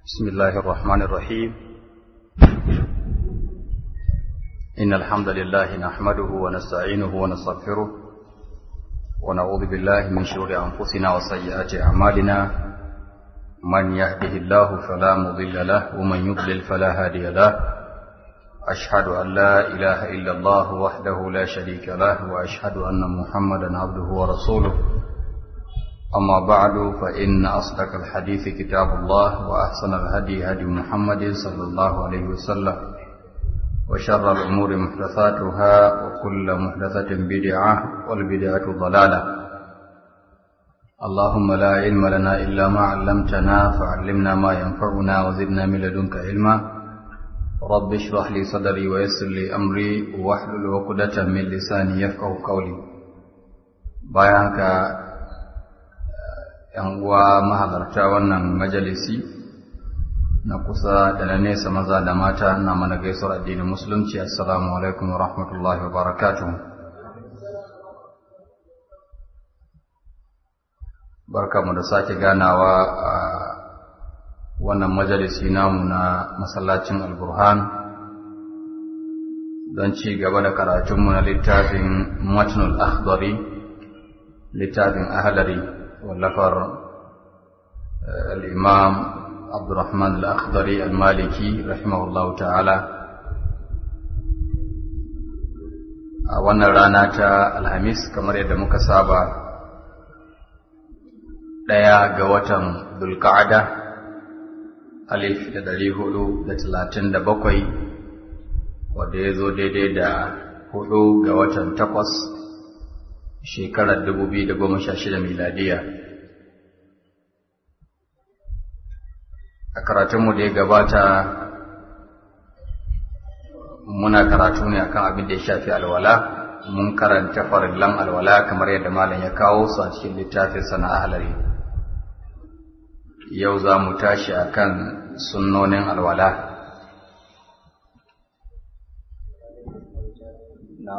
بسم الله الرحمن الرحيم إن الحمد لله نحمده ونستعينه ونستغفره ونعوذ بالله من شرور أنفسنا وسيئات أعمالنا من يهده الله فلا مضل له ومن يضلل فلا هادي له أشهد أن لا إله إلا الله وحده لا شريك له وأشهد أن محمدا عبده ورسوله أما بعد فإن أصدق الحديث كتاب الله وأحسن الهدي هدي محمد صلى الله عليه وسلم وشر الأمور محدثاتها وكل محدثة بدعة والبدعة ضلالة اللهم لا علم لنا إلا ما علمتنا فعلمنا ما ينفعنا وزدنا من لدنك علما رب اشرح لي صدري ويسر لي أمري واحلل عقدة من لساني يفقه قولي بيانك ‘yan uwa mahalarta wannan majalisi na kusa da na nesa maza da mata na mana gaisuwar addinin musulunci assalamu alaikum wa rahmatullahi wa barakatuhu barkamu da sake ganawa a wannan majalisi namu na masallacin alburhan don ci gaba da karatunmu na littafin matnul akhdari littafin ahalari واللفر الإمام عبد الرحمن الأخضري المالكي رحمه الله تعالى a wannan rana ta alhamis kamar yadda muka saba ɗaya ga watan dulka'ada alif da ɗari hudu da talatin da bakwai wadda ya zo daidai da hudu ga watan takwas shekarar dubu biyu da goma sha shida miladiya a karatunmu da ya gabata muna karatu ne akan abin da ya shafi alwala mun karanta farillan alwala kamar yadda malam ya kawo su a cikin littafin sana ahalari yau za mu tashi akan sunnonin alwala no.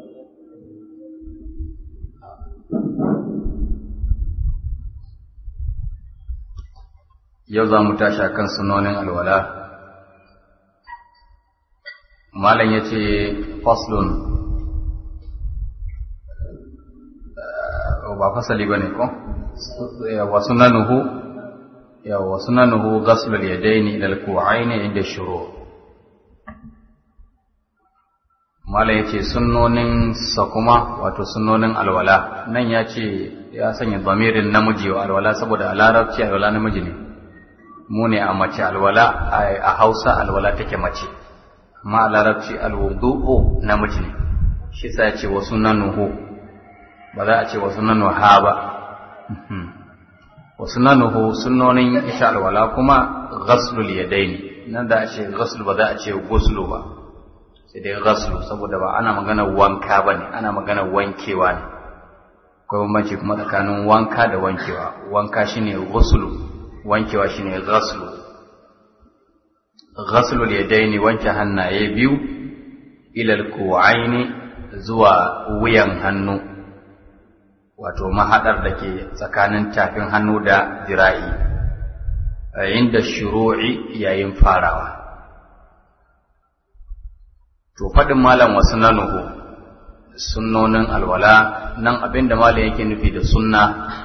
yau za mu tashi a kan sunonin alwala malam ya ce faslun ba fasali ba ne ko wa sunanuhu wa sunanuhu ghaslul yadaini ila al-ku'aini inda shuru malam ya ce sunnonin sa kuma wato sunnonin alwala nan ya ce ya sanya zamirin namiji wa alwala saboda a larabci alwala namiji ne mu ne a mace alwala a hausa alwala take mace amma a larabci alwudu'u namiji ne shi sa ce wasu nanuhu ba za a ce wasu nanuha ba wasu nanuhu sunnonin isha alwala kuma ghaslul yadaini nan da a ce ghaslu ba za a ce guslu ba sai dai ghaslu saboda ba ana magana wanka ba ne ana magana wankewa ne akwai bambanci kuma tsakanin wanka da wankewa wanka shine ghuslu wankewa shine ghaslu ghaslu yadaini wanke hannaye biyu ila alku'aini zuwa wuyan hannu wato mahadar da ke tsakanin tafin hannu da jira'i inda shuru'i yayin farawa to faɗin malam wasu nanuhu sunnonin alwala nan abinda malam yake nufi da sunna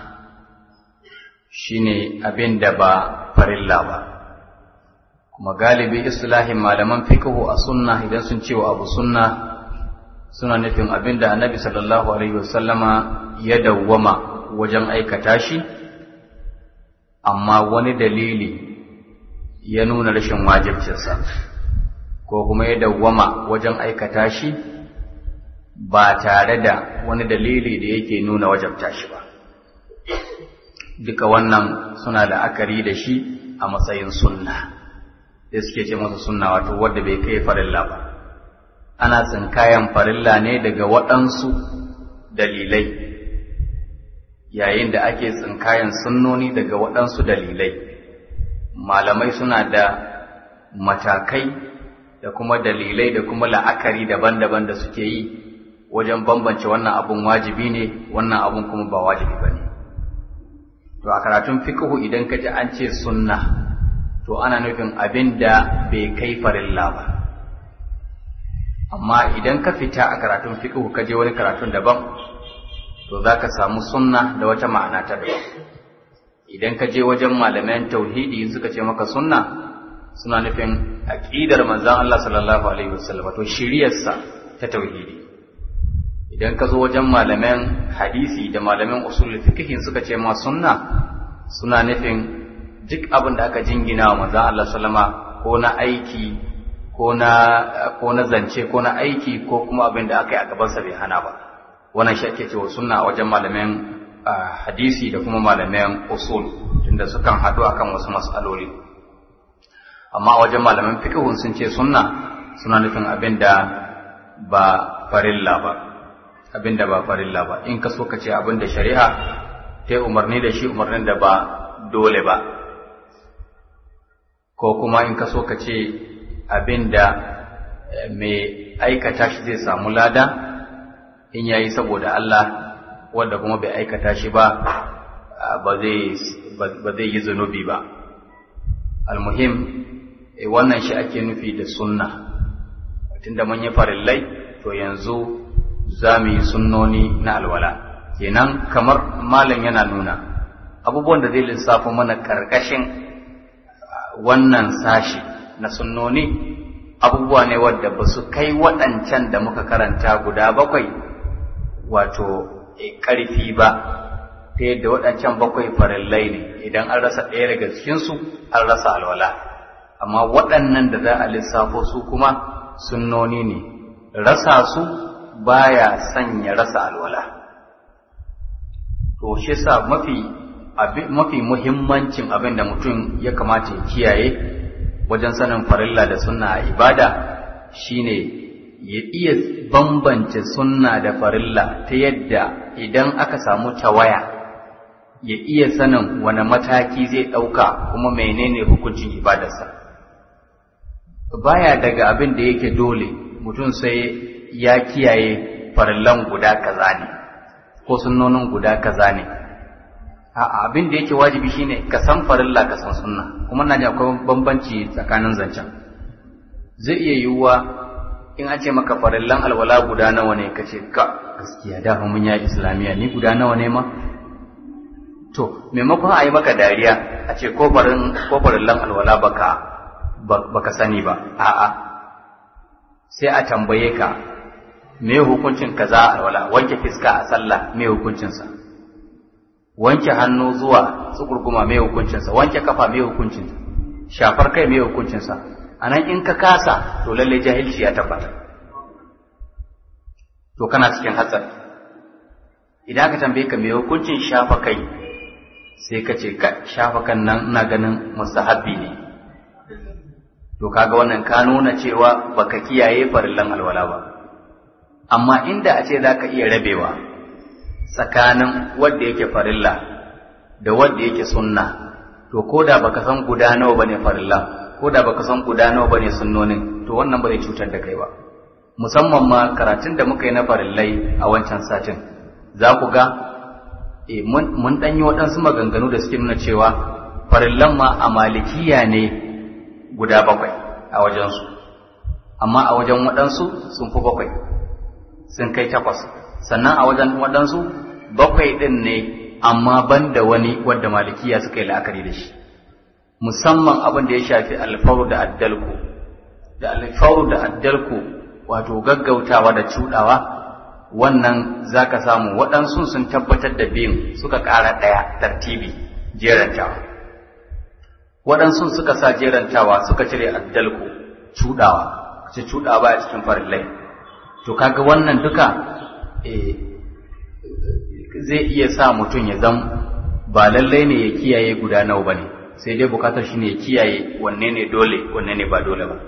shine abin da ba farilla ba kuma galibi islahin malaman fiqhu a sunna idan sun ce wa abu sunna suna nufin abin da annabi sallallahu alaihi wasallama ya dawwama wajen aikata shi amma wani dalili ya nuna rashin wajibcinsa ko kuma ya dawwama wajen aikata shi ba tare da wani dalili da yake nuna wajabta shi ba duka wannan suna la'akari da shi a matsayin sunna da suke ce masa sunna wato wadda bai kai farilla ba ana tsinkayan farilla ne daga waɗansu dalilai yayin da ake tsinkayan sunnoni daga waɗansu dalilai malamai suna da matakai da kuma dalilai da kuma la'akari daban-daban da suke yi wajen bambance wannan abun wajibi ne wannan abun kuma ba wajibi ba ne to a karatun fiqhu idan ka ji an ce sunna to ana nufin abin da bai kai farilla ba amma idan ka fita a karatun fiqh ka je wani karatun daban to za ka samu sunna da wata ma'ana ta daban idan ka je wajen malaman tauhidi suka ce maka sunna suna nufin aqidar manzon Allah sallallahu alaihi wasallam to shiriyarsa ta tauhidi idan ka zo wajen malaman hadisi da malaman usul fiqh suka ce ma sunna suna nufin duk abin da aka jingina wa manzon Allah sallama ko na aiki ko na ko na zance ko na aiki ko kuma abin da aka yi a gabansa bai hana ba wannan shi ake cewa sunna a wajen malaman hadisi da kuma malaman usul tunda sukan haɗu akan wasu mas'aloli amma a wajen malaman fiqhun sun ce sunna suna nufin abin da ba farilla ba abin da ba farilla ba in ka so ka ce abin da shari'a ta umarni da shi umarnin da ba dole ba ko kuma in ka so ka ce abin da mai aikata shi zai samu lada in yayi saboda Allah wanda kuma bai aikata shi ba ba zai yi zunubi ba almuhim wannan shi ake nufi da sunna tunda mun yi farillai to yanzu za mu yi sunnoni na alwala kenan kamar malam yana nuna abubuwan da zai lissafa mana karkashin wannan sashi na sunnoni abubuwa ne wadda ba su kai waɗancan da muka karanta guda bakwai wato ƙarfi ba ta yadda waɗancan bakwai farillai ne idan an rasa ɗaya daga cikinsu an rasa alwala amma waɗannan da za a lissafo su kuma sunnoni ne rasa su baya sanya rasa alwala to shi sa mafi mafi muhimmancin abin da mutum ya kamata ya kiyaye wajen sanin farilla da sunna a ibada shine ya iya bambance sunna da farilla ta yadda idan aka samu tawaya ya iya sanin wani mataki zai ɗauka kuma menene hukuncin ibadarsa baya daga abin da yake dole mutum sai ya kiyaye farillan guda kaza ne ko sunnonin guda kaza ne a abin da yake wajibi shine ka san farilla ka san sunna kuma na akwai bambanci tsakanin zancen zai iya yiwuwa in an ce maka farillan alwala guda nawa ne ka ce ka gaskiya da mun ya islamiya ni guda nawa ne ma to maimakon a yi maka dariya a ce ko farillan alwala baka baka sani ba a'a sai a tambaye ka me hukuncin kaza alwala wanke fiska a sallah me hukuncinsa wanke hannu zuwa tsukurguma me hukuncinsa wanke kafa me hukuncinsa shafar kai me hukuncinsa anan in ka kasa to lalle jahilci ya tabbata to kana cikin hatsari idan aka tambaye ka me hukuncin shafa kai sai ka ce ka shafa kan nan ina ganin mustahabbi ne to kaga wannan ka nuna cewa baka kiyaye farillan alwala ba amma inda a ce zaka iya rabewa tsakanin wanda yake farilla da wanda yake sunna to koda baka san guda nawa bane farilla koda baka san guda nawa bane sunnonin to wannan ba zai cutar da kai ba musamman ma karatun da muka yi na farillai a wancan satin za ku ga e, mun ɗan yi waɗansu maganganu da suke nuna cewa farillan ma a malikiya ne guda bakwai a wajensu amma a wajen waɗansu sun fi bakwai sun kai takwas sannan a wajen waɗansu bakwai ɗin ne amma ban da wani wadda malikiya suka yi la'akari da shi musamman abin da ya shafi alfaru da addalku da alfaru da addalku wato gaggautawa da cuɗawa wannan za ka samu waɗansu sun tabbatar da biyun suka ƙara ɗaya tartibi jerantawa waɗansu suka sa jerantawa suka cire addalku cuɗawa ce cuɗawa a cikin farillai to kaga wannan duka zai iya sa mutum ya zam ba lallai ne ya kiyaye guda nawa ba ne sai dai bukatar shi ne ya kiyaye wanne ne dole wanne ne ba dole ba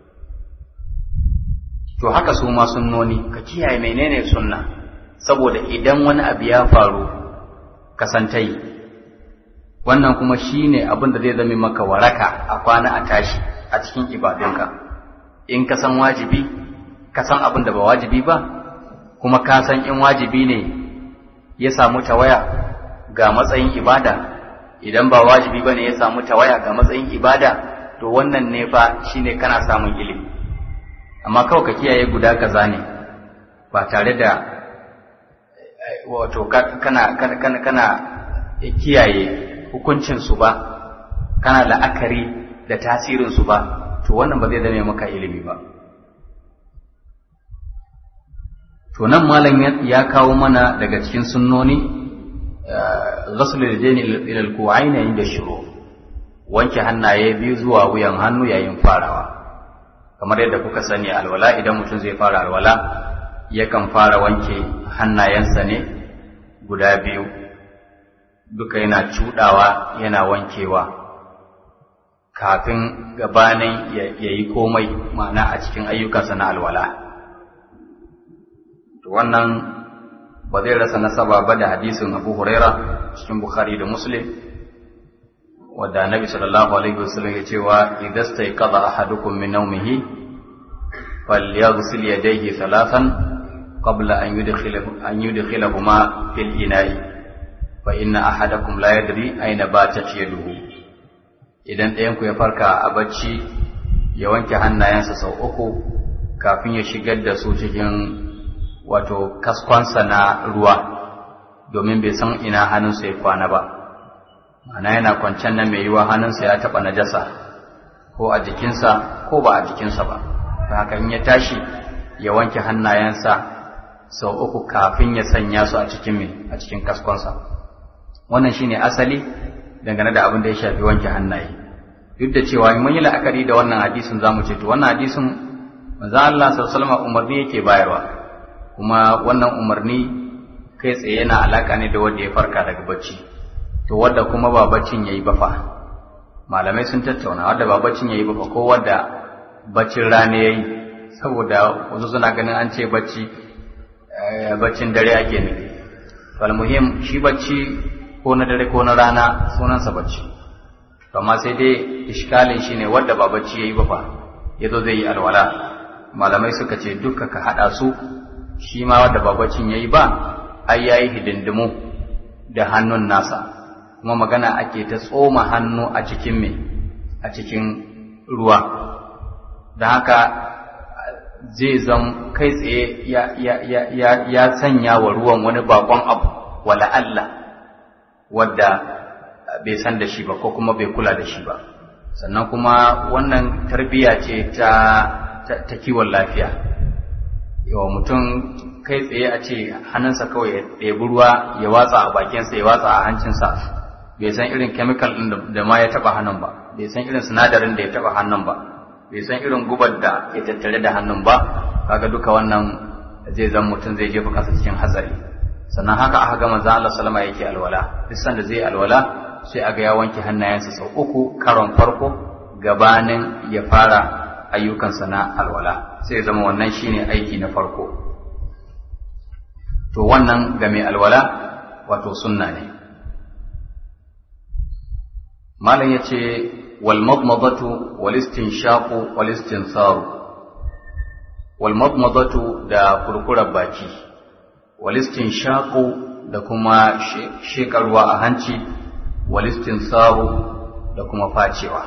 to haka su ma sunnoni ka kiyaye menene sunna saboda idan wani abu ya faru ka san ta yi wannan kuma shine abin da zai zame maka waraka a kwana a tashi a cikin ibadunka in ka san wajibi ka san abin da ba wajibi ba kuma ka san in wajibi ne ya samu tawaya ga matsayin ibada idan ba wajibi bane ya samu tawaya ga matsayin ibada to wannan ne fa shine kana samun ilimi amma kawai ka kiyaye guda kaza ne ba tare da wato kana kana kana, kana kiyaye hukuncin su ba kana la'akari da tasirin su ba to wannan ba zai zame maka ilimi ba to nan malam ya kawo mana daga cikin sunnoni ghasl al-yadayn ila al-ku'ayn inda shuru wanke hannaye biyu zuwa wuyan hannu yayin farawa kamar yadda kuka sani alwala idan mutum zai fara alwala yakan fara wanke hannayensa ne guda biyu duka yana cudawa yana wankewa kafin gabanin ya yi komai ma'ana a cikin ayyukansa na alwala wannan ba zai rasa nasaba ba da hadisin abu huraira cikin bukhari da muslim wadda annabi sallallahu alaihi wasallam ya cewa idan stay qada ahadukum min nawmihi falyaghsil yadayhi thalathan qabla an yudkhilahu an yudkhilahuma fil ina'i fa inna ahadakum la yadri ayna batat yaduhu idan ɗayan ku ya farka a bacci ya wanke hannayensa sau uku kafin ya shigar da su cikin wato kaskonsa na ruwa domin bai san ina hannunsa ya kwana ba ma'ana yana kwancen nan mai yiwa hannunsa ya taɓa najasa ko a jikinsa ko ba a jikinsa ba ta haka in ya tashi ya wanke hannayensa sau uku kafin ya sanya su a cikin mai a cikin kaskonsa wannan shine asali dangane da abin da ya shafi wanke hannaye duk da cewa mun yi la'akari da wannan hadisin zamu ce to wannan hadisin manzo Allah sallallahu alaihi wasallam umarni yake bayarwa kuma wannan umarni kai tsaye yana alaka ne da wanda ya farka daga bacci to wadda kuma ba baccin yayi ba fa malamai sun tattauna wadda ba baccin yayi ba fa ko wadda baccin rana yayi saboda wasu suna ganin an ce bacci baccin dare ake nufi fal muhim shi bacci ko na dare ko na rana sunansa bacci to amma sai dai iskalin shine wadda ba bacci yayi ba fa yazo zai yi alwala malamai suka ce duka ka hada su shi ma wadda ba baccin yayi ba ai yayi hidindimu da hannun nasa kuma magana ake ta tsoma hannu a cikin me a cikin ruwa da haka zai zam kai tsaye ya, ya, ya, ya, ya sanya wa ruwan wani bakon abu wala Allah wadda bai san da shi ba ko kuma bai kula da shi ba sannan kuma wannan tarbiyya ce ta, ta, ta kiwon lafiya yawa mutum kai tsaye a ce hannunsa kawai ya ɗebi ruwa ya watsa a bakinsa ya watsa a hancinsa bai san irin chemical ɗin da ma ya taɓa hannun ba bai san irin sinadarin da ya taɓa hannun ba bai san irin gubar da ya tattare da hannun ba kaga duka wannan zai zan mutum zai jefa kansa cikin hatsari sannan haka aka ga manzo Allah sallama yake alwala duk sanda zai alwala sai aga ya wanke hannayensa sau uku karon farko gabanin ya fara ayyukansa na alwala sai zama wannan shine aiki na farko to wannan ga mai alwala wato sunna ne malam yace wal madmadatu wal istinshaqu wal istinsaru wal madmadatu da kurkurar baki wal istinshaqu da kuma shekarwa a hanci wal istinsaru da kuma facewa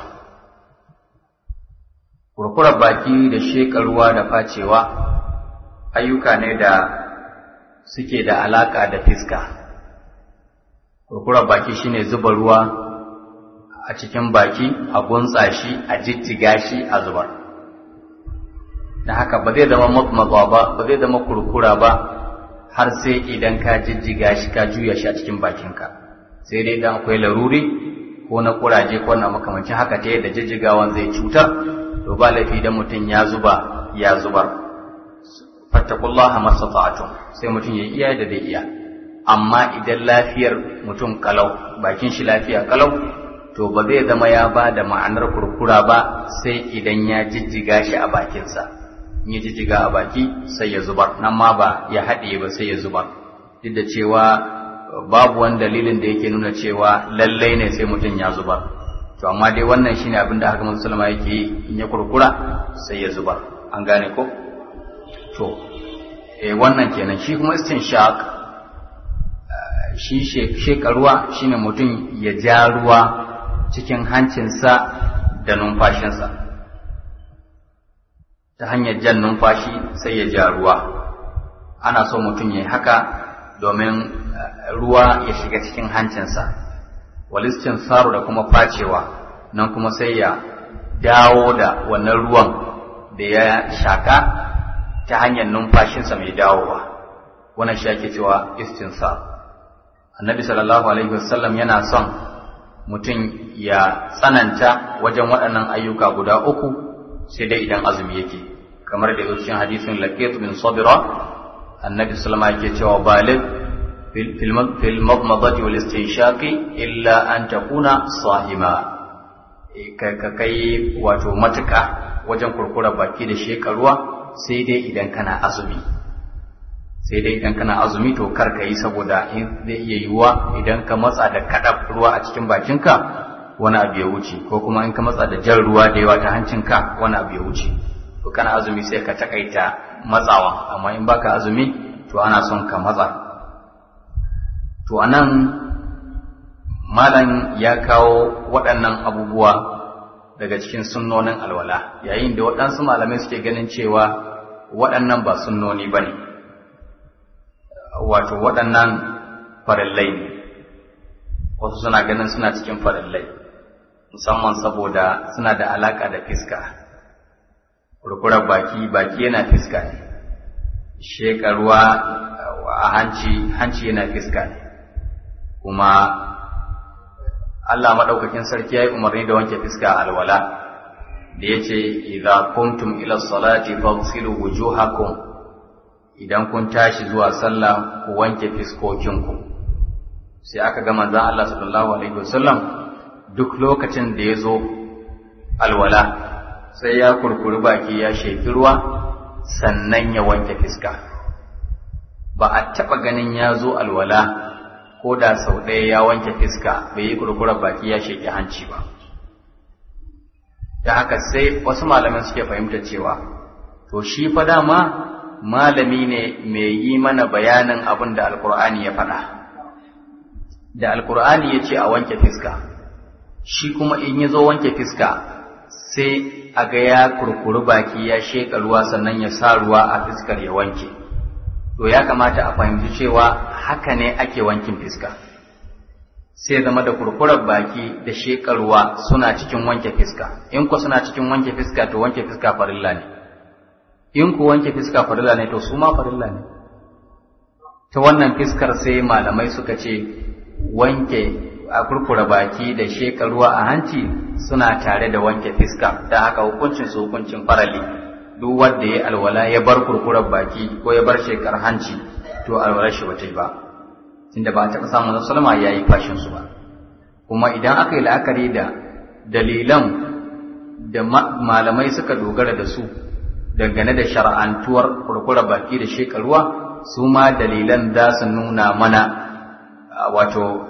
kurkurar baki da shekarwa da facewa ayyuka ne da suke da alaka da fiska kurkurar baki shine zuba ruwa a cikin baki a gunsa shi a jijjiga shi a zubar da haka ba zai zama matmatsa ba ba zai zama kurkura ba har sai idan ka jijjiga shi ka juya shi a cikin bakinka sai dai idan akwai laruri ko na kuraje ko na makamancin haka ta yadda jijjigawan zai cutar to ba laifi idan mutum ya zuba ya zubar fattakullaha mastata'tum sai mutum ya iya da zai iya amma idan lafiyar mutum kalau bakin shi lafiya kalau to ba zai zama ya ba da ma'anar kurkura ba sai idan ya jijjiga shi a bakinsa in ya jijjiga a baki sai ya zubar nan ma ba ya haɗe ba sai ya zubar duk da cewa babu wani dalilin da yake nuna cewa lallai ne sai mutum ya zubar to amma dai wannan shine abin da haka musulma yake yi in ya kurkura sai ya zubar an gane ko to eh wannan kenan shi kuma istinshaq shi sheka ruwa shine mutum ya ja ruwa cikin hancinsa da numfashinsa ta hanyar jan numfashi sai ya ja ruwa ana so mutum ya haka domin ruwa ya shiga cikin hancinsa walistin saro da kuma facewa nan kuma sai ya dawo da wannan ruwan da ya shaka ta hanyar numfashinsa mai dawowa wannan shi ake cewa istinsar annabi sallallahu alaihi wasallam yana son mutum ya tsananta wajen waɗannan ayyuka guda uku sai dai idan azumi yake kamar da cikin hadisin laqit bin sabira annabi sallama yake cewa balid fil madmadati wal istinshaqi illa an takuna sahima ka kai wato matuka wajen kurkura baki da shekaruwa sai dai idan kana azumi sai dai idan kana azumi to kar ka yi saboda in zai iya yiwuwa idan ka matsa da kaɗa ruwa a cikin bakinka wani abu ya wuce ko kuma in ka matsa da jan ruwa da yawa ta hancinka wani abu ya wuce to kana azumi sai ka takaita matsawa amma in baka azumi to ana son ka matsa to anan malam ya kawo waɗannan abubuwa daga cikin sunnonin alwala yayin da waɗansu malamai suke ganin cewa waɗannan ba sunnoni ba ne wato waɗannan farillai ne wasu suna ganin suna cikin farillai musamman saboda suna da alaƙa da fiska kurkurar baki baki yana fiska ne sheƙa ruwa a hanci hanci yana fiska ne kuma Allah maɗaukakin sarki ya yi umarni da wanke fiska a alwala da ya ce idza kuntum ila salati faghsilu wujuhakum idan kun tashi zuwa sallah ku wanke fiskokinku sai aka ga manzon Allah sallallahu alaihi wasallam duk lokacin da ya zo alwala sai ya kurkuri baki ya sheki ruwa sannan ya wanke fiska ba a taɓa ganin ya zo alwala ko da sau ɗaya ya wanke fiska bai yi kurkurar baki ya sheki hanci ba da haka sai wasu malaman suke fahimta cewa to shi fa dama malami ne mai yi mana bayanin abin da alkur'ani ya faɗa da alkur'ani ya ce a wanke fiska shi kuma in ya zo wanke fiska sai a ga ya kurkuri baki ya sheƙa ruwa sannan ya sa ruwa a fiskar ya wanke to ya kamata a fahimci cewa haka ne ake wankin fiska sai zama da kurkurar baki da sheƙa ruwa suna cikin wanke fiska in ku suna cikin wanke fiska to wanke fiska farilla ne in ku wanke fiska farilla ne to su ma farilla ne ta wannan fiskar sai malamai suka ce wanke a kurkura baki da sheka ruwa a hanci suna tare da wanke fiska da haka hukuncin su hukuncin farali duk wanda ya alwala ya bar kurkurar baki ko ya bar shekar hanci to alwalar shi bata yi ba tunda ba a taɓa samun sallama ya yi fashin su ba kuma idan aka yi la'akari da dalilan da malamai suka dogara da su dangane da shar'antuwar kurkura baki da shekaruwa su ma dalilan za su nuna mana wato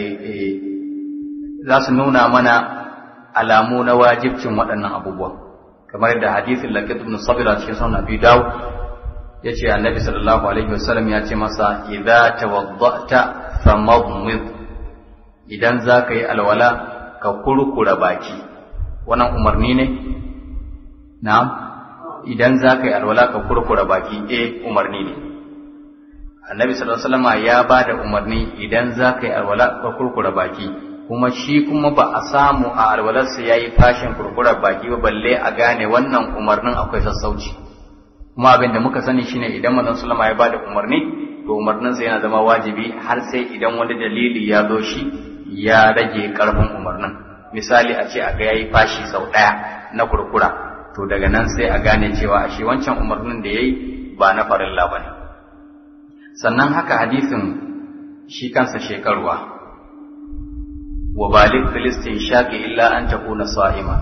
za su nuna mana alamu na wajibcin waɗannan abubuwa kamar da hadithin laqit ibn sabira cikin sunan abi dawud yace annabi sallallahu alaihi wasallam ya ce masa idza tawaddata famadmid idan zaka yi alwala ka kurkura baki wannan umarni ne na'am idan za ka yi alwala ka kurkura baki e umarni ne annabi sallallahu alaihi wasallam ya ba da umarni idan za ka yi alwala ka kurkura baki kuma shi kuma ba a samu a alwalarsa ya yi fashin kurkura baki ba balle a gane wannan umarnin akwai sassauci kuma abin da muka sani shine idan manzon sallama ya ba da umarni to umarninsa yana zama wajibi har sai idan wani dalili ya zo shi ya rage karfin umarnin misali a ce a ga yayi fashi sau ɗaya na kurkura to daga nan sai a gane cewa shi wancan umarnin da ya yi ba na farilla ba ne sannan haka hadisin shi kansa shekaruwa wa balik filistin shaƙi illa an ta kuna sa'ima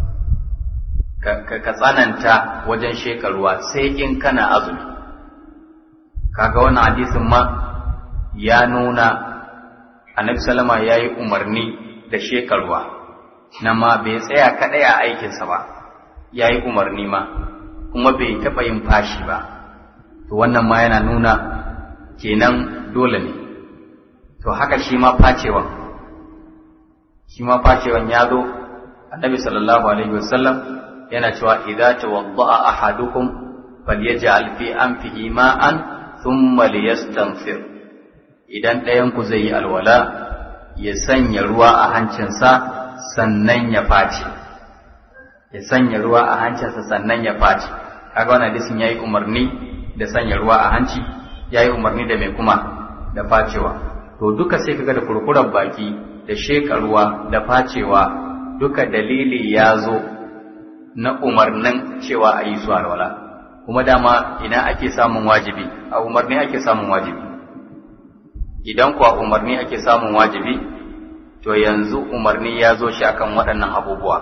ka tsananta wajen shekaruwa sai in kana azumi kaga wannan hadisin ma ya nuna annabi salama ya yi umarni da shekaruwa na ma bai tsaya kaɗai a aikinsa ba ya yi umarni ma kuma bai taɓa yin fashi ba to wannan ma yana nuna kenan dole ne to haka shi ma facewan shi ma facewan ya zo annabi sallallahu alaihi wasallam yana cewa idza tawadda'a ahadukum falyaj'al fi anfihi ma'an thumma liyastanfir idan ɗayan ku zai yi alwala ya sanya ruwa a hancinsa sannan ya face ya sanya ruwa a hancinsa sannan ya face kaga wannan hadisin yayi umarni da sanya ruwa a hanci yayi umarni da mai kuma da facewa to duka sai kaga da kurkurar baki da sheka ruwa da facewa duka dalili ya zo na umarnin cewa a yi su alwala kuma dama ina ake samun wajibi a umarni ake samun wajibi idan kuwa umarni ake samun wajibi to yanzu umarni ya zo shi akan waɗannan abubuwa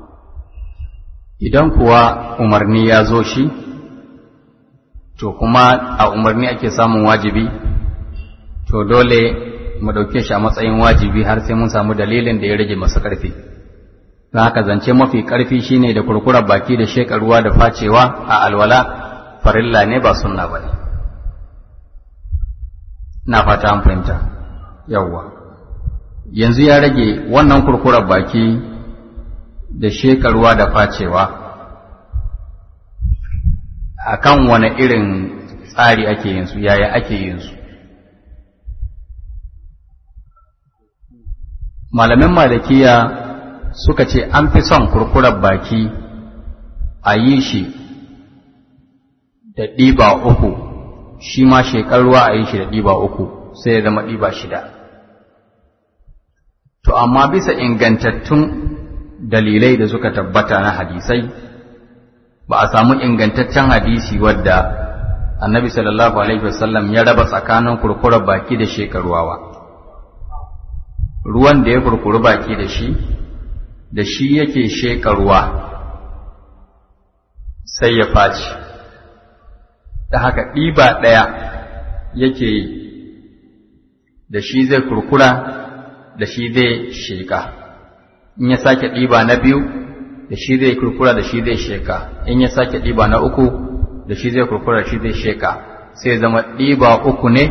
idan kuwa umarni ya zo shi to kuma a umarni ake samun wajibi to dole mu ɗauke shi a matsayin wajibi har sai mun samu dalilin da ya rage masu ƙarfi don haka zance mafi ƙarfi shine da kurkurar baki da sheƙa ruwa da facewa a alwala farilla ne ba sunna ba ne na fata an fahimta yawwa yanzu ya rage wannan kurkurar baki da sheƙa ruwa da facewa a kan wane irin tsari ake yin su yaya ake yin su malamin malakiya suka ce an fi son kurkurar baki a yi shi da ɗiba uku shi ma shekar ruwa a yi shi da ɗiba uku sai ya zama ɗiba shida to amma bisa ingantattun dalilai da suka tabbata na hadisai ba a samu ingantaccen hadisi wadda annabi sallallahu alaihi wasallam ya raba tsakanin kurkurar baki da shekaruwa ba ruwan da ya kurkuri baki da shi da shi yake sheka ruwa sai ya faci da haka ɗiba ɗaya yake yi da shi zai kurkura da shi zai sheka in ya sake ɗiba na biyu da shi zai kurkura da shi zai sheka in ya sake ɗiba na uku da shi zai kurkura da shi zai sheka sai zama ɗiba uku ne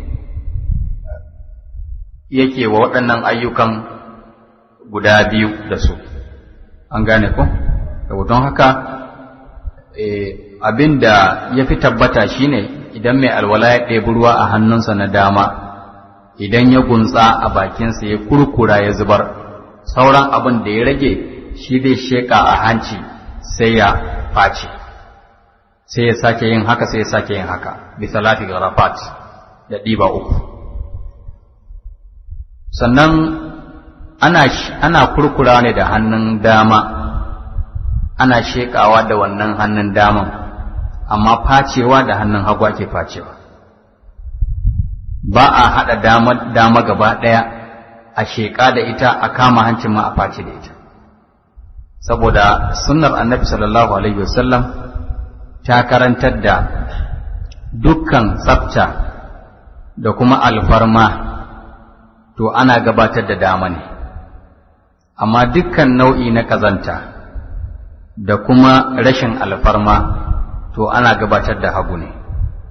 yake wa waɗannan ayyukan guda biyu da su an gane ko don haka abin da ya fi tabbata shine idan mai alwala ya ɗebi ruwa a hannunsa na dama idan ya gunsa a bakinsa ya kurkura ya zubar sauran abin da ya rage shi zai sheƙa a hanci sai ya face sai ya sake yin haka sai ya sake yin haka bisa lafi garafat da ɗiba uku sannan ana, ana kurkura ne da hannun dama ana sheƙawa da wannan hannun daman amma facewa da hannun hagu ake facewa ba a haɗa dama, dama gaba ɗaya a sheƙa da ita a kama hancin ma a face da ita saboda sunnar annabi sallallahu alaihi wasallam ta karantar da dukkan tsafta da kuma alfarma to ana gabatar da dama ne amma dukkan nau'i na ƙazanta da kuma rashin alfarma to ana gabatar da hagu ne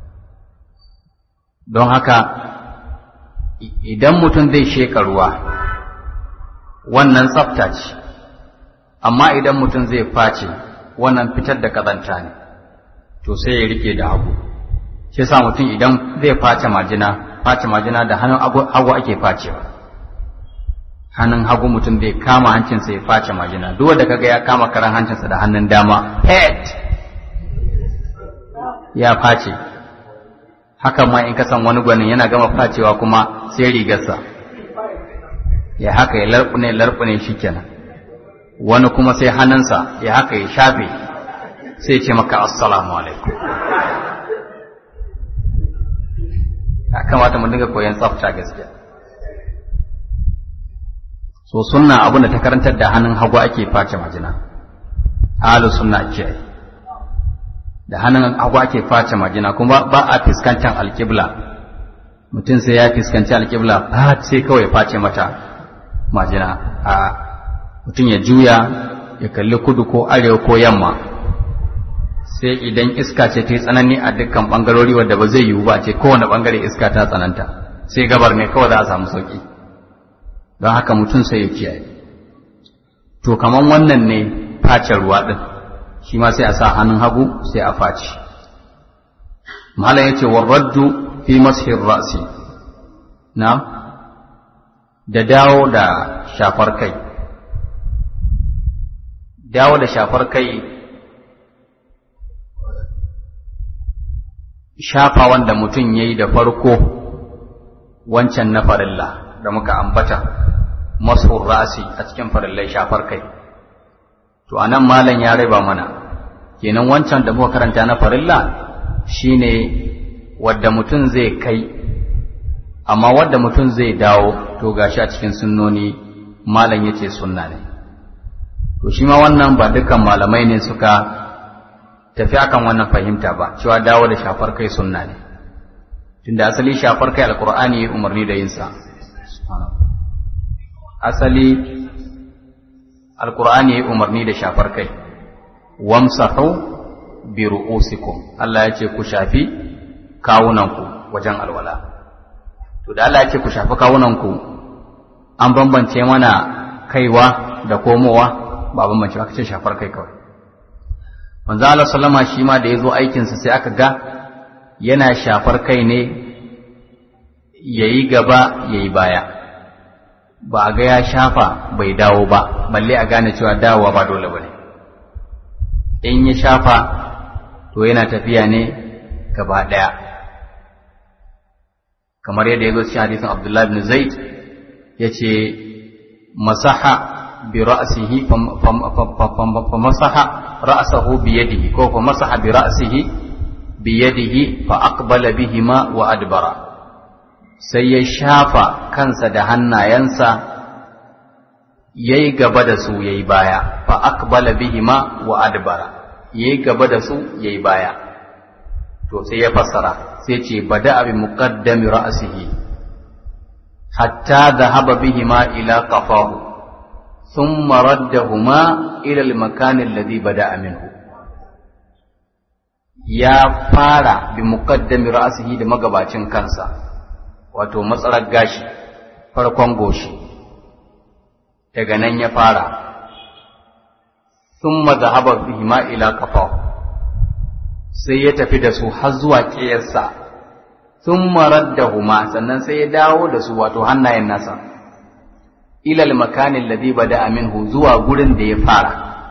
don haka idan mutum zai sheka ruwa wannan tsafta ce amma idan mutum zai face wannan fitar da ƙazanta ne to sai ya rike da hagu shi sa mutum idan zai face majina face majina da hannun hagu ake facewa hannun hagu mutum zai kama hancinsa ya face majina duk wanda kaga ya kama karan hancinsa da hannun dama pet ya face hakan ma in ka san wani gwanin yana gama facewa kuma sai rigarsa ya haka ya larɓune larɓune shikenan wani kuma sai hannunsa ya haka ya shafe sai ce maka assalamu alaikum ya kamata mu dinga koyon tsafta gaskiya so sunna abin da ta karantar da hannun hagu ake face majina halu sunna ce da hannun hagu ake face majina kuma ba a fiskantar alkibla mutum sai ya fiskanci alkibla ba sai kawai ya face mata majina a mutum ya juya ya kalli kudu ko arewa ko yamma sai idan iska ce ta yi tsanani a dukkan bangarori wadda ba zai yiwu ba ce kowane bangare iska ta tsananta sai gabar ne kawai za a samu sauki don haka mutum sai ya kiyaye to kaman wannan ne face ruwa din shi ma sai a sa hannun hagu sai a faci malam yace warraddu fi mashir ra'si na da dawo da shafar kai dawo da shafar kai shafa wanda mutum ya yi da farko wancan na farilla da muka ambata mashur ra'si a cikin farillai shafar kai to anan malam ya raba mana kenan wancan da muka karanta na farilla shine wadda mutum zai kai amma wadda mutum zai dawo to gashi a cikin sunnoni malam yace sunna ne to shi ma wannan ba dukkan malamai ne suka tafi akan wannan fahimta ba cewa dawo da shafar kai sunna ne tunda asali shafar kai alqur'ani ya umarni da yin sa asali alqur'ani ya umarni da shafar kai wamsahu bi ru'usikum Allah ya ce ku shafi kawunanku wajen alwala to da Allah ya ce ku shafi kawunanku an bambance mana kaiwa da komowa ba bambance aka ce shafar kai kawai manzo Allah sallama shi ma da yazo aikin sa sai aka ga yana shafar kai ne yayi gaba yayi baya ba a ga ya shafa bai dawo ba balle a gane cewa dawowa ba dole bane in ya shafa to yana tafiya ne gaba daya kamar yadda ya zo cikin hadisin Abdullah ibn Zaid yace masaha bi ra'sihi fa masaha ra'sahu bi yadihi ko fa masaha bi ra'sihi bi yadihi fa aqbala bihima wa adbara sai ya shafa kansa da hannayensa yayi gaba da su yayi baya fa aqbala bihima wa adbara yayi gaba da su yayi baya to sai ya fassara sai ce bada bi muqaddami ra'sihi hatta dhahaba bihima ila qafahu thumma raddahuma ila al-makan alladhi bada'a minhu ya fara bi muqaddami ra'sihi da magabacin kansa wato matsalar gashi farkon goshi daga nan ya fara thumma dhahaba bihima ila qafahu sai ya tafi da su har zuwa ƙiyarsa sun marar da huma sannan sai ya dawo da su wato hannayen nasa ilal makanin ladhi bada aminhu zuwa gurin da ya fara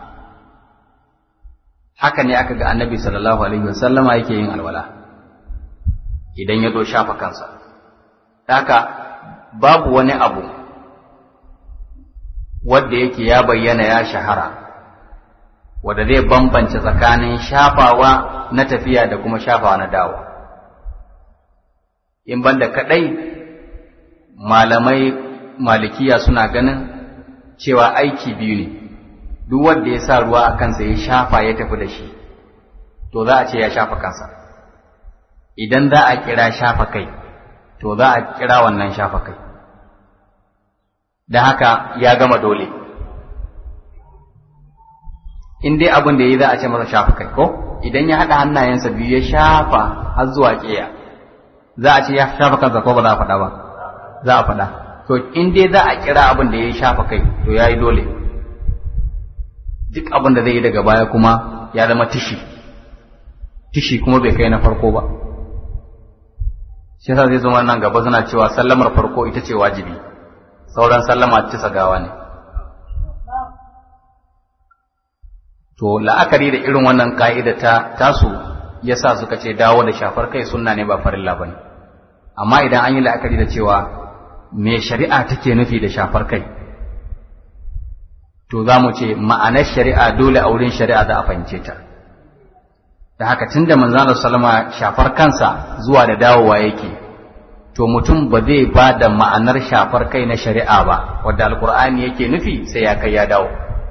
haka ne aka ga annabi sallallahu alaihi wasallama yake yin alwala idan ya zo shafa kansa haka babu wani abu wanda yake ya bayyana ya shahara wanda zai bambance tsakanin shafawa na tafiya da kuma shafawa na dawo in banda kadai malamai malikiya suna ganin cewa aiki biyu ne duk wanda ya sa ruwa a kansa ya shafa ya tafi da shi to za a ce ya shafa kansa idan za a kira shafa kai to za a kira wannan shafa kai da haka ya gama dole in dai abin da ya yi za a ce masa shafa kai ko idan ya haɗa hannayensa biyu ya shafa har zuwa ƙiya za a ce ya shafa kansa ko ba za a faɗa ba za a faɗa to in dai za a kira abin da ya shafa kai to ya yi dole duk abin da zai yi daga baya kuma ya zama tishi tishi kuma bai kai na farko ba shi yasa zai zama nan gaba suna cewa sallamar farko ita ce wajibi sauran sallama ci gawa ne to la'akari da irin wannan ka'ida ta tasu yasa suka ce dawo da shafar kai sunna ne ba farilla bane amma idan an yi la'akari da cewa me shari'a take nufi da shafar kai to za mu ce ma'anar shari'a dole a wurin shari'a za a fahimce ta da haka tunda manzon sallama shafar kansa zuwa da dawowa yake to mutum ba zai ba da ma'anar shafar kai na shari'a ba wadda alkur'ani yake nufi sai ya kai ya dawo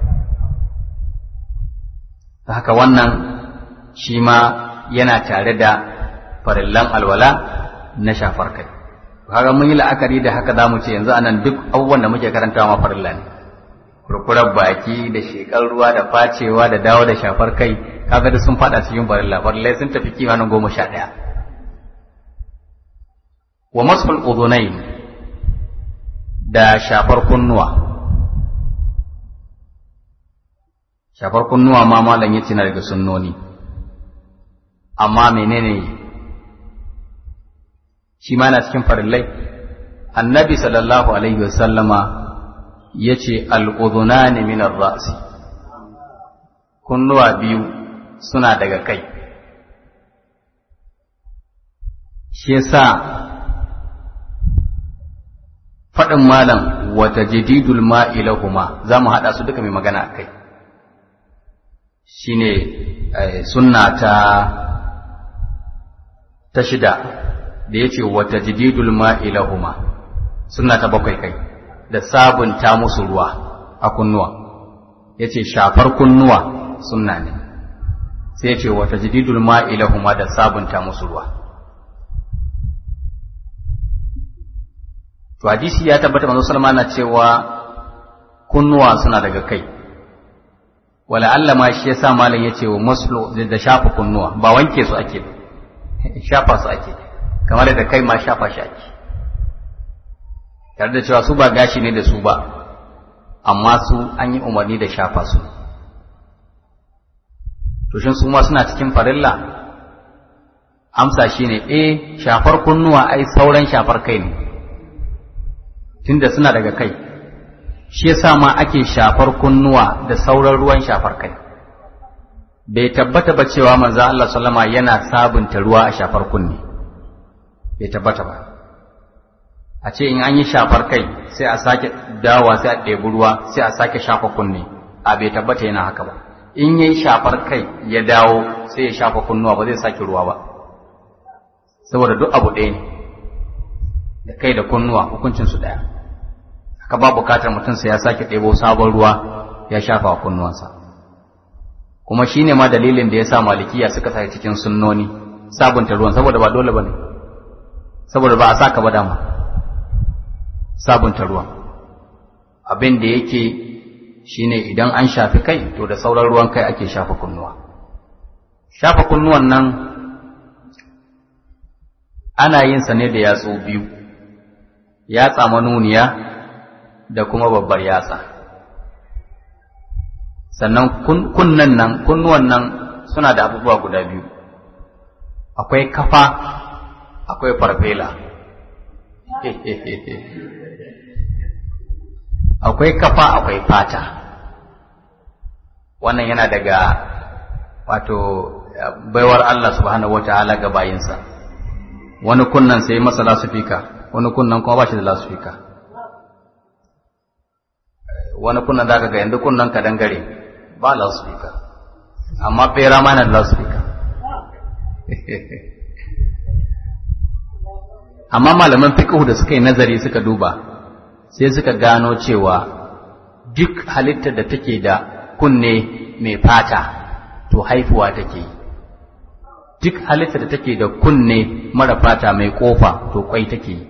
haka wannan shi ma yana tare da farillan alwala na shafar kai kaga mun yi la'akari da haka zamu ce yanzu anan duk abubuwan da muke karantawa ma farilla ne kurkurar baki da shekar ruwa da facewa da dawo da shafar kai kaga da sun fada cikin farilla farillai sun tafi kimanin goma sha ɗaya wa masfal udhunain da shafar kunnuwa shafar kunnuwa ma malam yace na daga sunnoni amma menene shi ma na cikin farillai annabi sallallahu alaihi wasallama yace al-udhunani min ar-ra'si kunnuwa biyu suna daga kai shi yasa faɗin malam wata jadidul ma'ilahuma za mu haɗa su duka mai magana a kai shi ne sunna ta ta shida da ya ce wata jadidul ma'ilahuma sunna ta bakwai kai da sabunta musu ruwa a kunnuwa ya ce shafar kunnuwa sunna ne sai ya ce wata jadidul ma'ilahuma da sabunta musu ruwa to hadisi ya tabbata manzo sallama na cewa kunnuwa suna daga kai wala Allah ma shi yasa malam yace wa maslu da shafa kunnuwa ba wanke su ake shafa su ake kamar da kai ma shafa shi ake tare da cewa su ba gashi ne da su ba amma su an yi umarni da shafa su to shin su ma suna cikin farilla amsa shine eh shafar kunnuwa ai sauran shafar kai ne tunda suna daga kai shi yasa ma ake shafar kunnuwa da sauran ruwan shafar kai bai tabbata ba cewa manzo Allah sallama yana sabunta ruwa a shafar kunni bai tabbata ba a ce in an yi shafar kai sai a sake dawa sai a ɗebi ruwa sai a sake shafa kunni a bai tabbata yana haka ba in yayi shafar kai ya dawo sai ya shafa kunnuwa ba zai sake ruwa ba saboda duk abu ɗaya ne da kai da kunnuwa hukuncin su ɗaya haka ba bukatar mutum sai ya sake ɗebo sabon ruwa ya shafa wa kunnuwansa kuma shine ma dalilin da ya sa malikiya suka sa cikin sunnoni sabunta ruwan saboda ba dole bane saboda ba a saka ba dama sabunta ruwan abin da yake shine idan an shafi kai to da sauran ruwan kai ake shafa kunnuwa shafa kunnuwan nan ana yin sa ne da yatsu biyu yatsa manuniya da kuma babbar yatsa sannan kunnan nan kunnuwan nan suna da abubuwa guda biyu akwai kafa akwai farfela akwai kafa akwai fata wannan yana daga wato baiwar Allah subhanahu wataala ga bayinsa wani kunnan sai masa lasufika wani kunnan kuma ba shi da lasufika wani kunnan da ga yanzu kunnan ka dangare ba lasufika amma bera ma na da lasufika amma malaman fiqh da suka yi nazari suka duba sai suka gano cewa duk halittar da take da kunne mai fata to haifuwa take yi duk halittar da take da kunne mara fata mai kofa to kwai take yi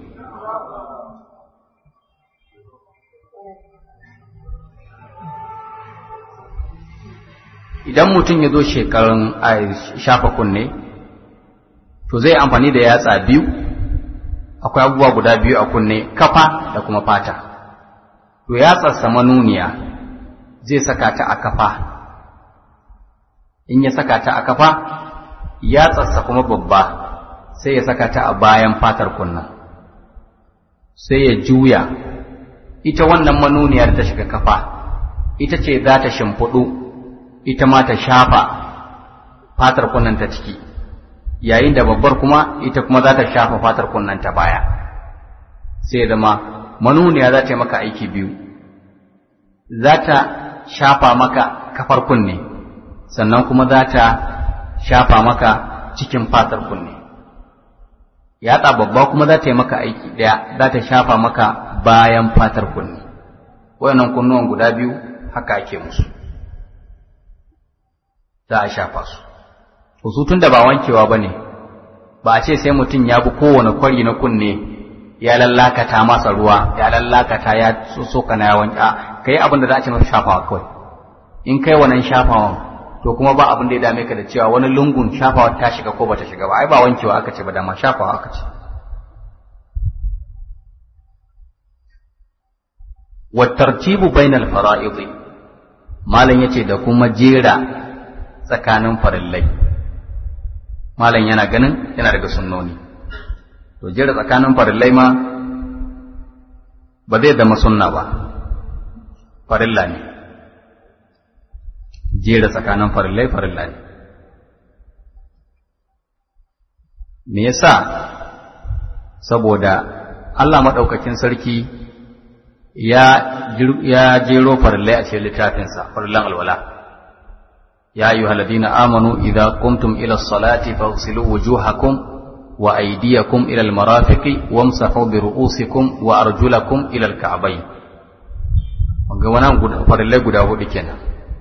idan mutum ya zo shekarun a shafa kunne to zai amfani da yatsa biyu akwai abubuwa guda biyu a kunne kafa da kuma fata to yatsarsa manuniya zai saka ta a kafa in ya saka ta a kafa yatsarsa kuma babba sai ya saka ta a bayan fatar kunna sai ya juya ita wannan manuniyar ta shiga kafa ita ce za ta shimfiɗu ita ma ta shafa fatar kunnan ta ciki yayin da babbar kuma ita kuma za ta shafa fatar kunnan ta baya sai ya zama manuniya za ta yi maka aiki biyu za ta shafa maka kafar kunne sannan kuma za ta shafa maka cikin fatar kunne yatsa babba kuma za ta yi maka aiki ɗaya za ta shafa maka bayan fatar kunne wayannan kunnuwan guda biyu haka ake musu za a shafa su su tun da ba wankewa ba ne ba a ce sai mutum ya bi kowane kwari na kunne ya lallakata masa ruwa ya lallakata ya soka na yawon a ka yi abin da za a ce masa shafawa kawai in kai wannan shafawan to kuma ba abin da ya dame ka da cewa wani lungun shafawa ta shiga ko bata shiga ba ai ba wankewa aka ce ba dama shafawa aka ce wa tartibu bainal fara'id malam yace da kuma jera tsakanin farillai malam yana ganin yana daga sunnoni to jera tsakanin farillai ma ba zai zama sunna ba farilla ne jera tsakanin farillai farilla ne me yasa saboda Allah maɗaukakin sarki ya jero farillai a cikin littafinsa farillan alwala ya ayyuha alladhina amanu idza qumtum ila as-salati faghsilu wujuhakum wa aydiyakum ila al-marafiqi wamsahu bi ru'usikum wa arjulakum ila al-ka'bayn ga wannan farillai guda hudu kenan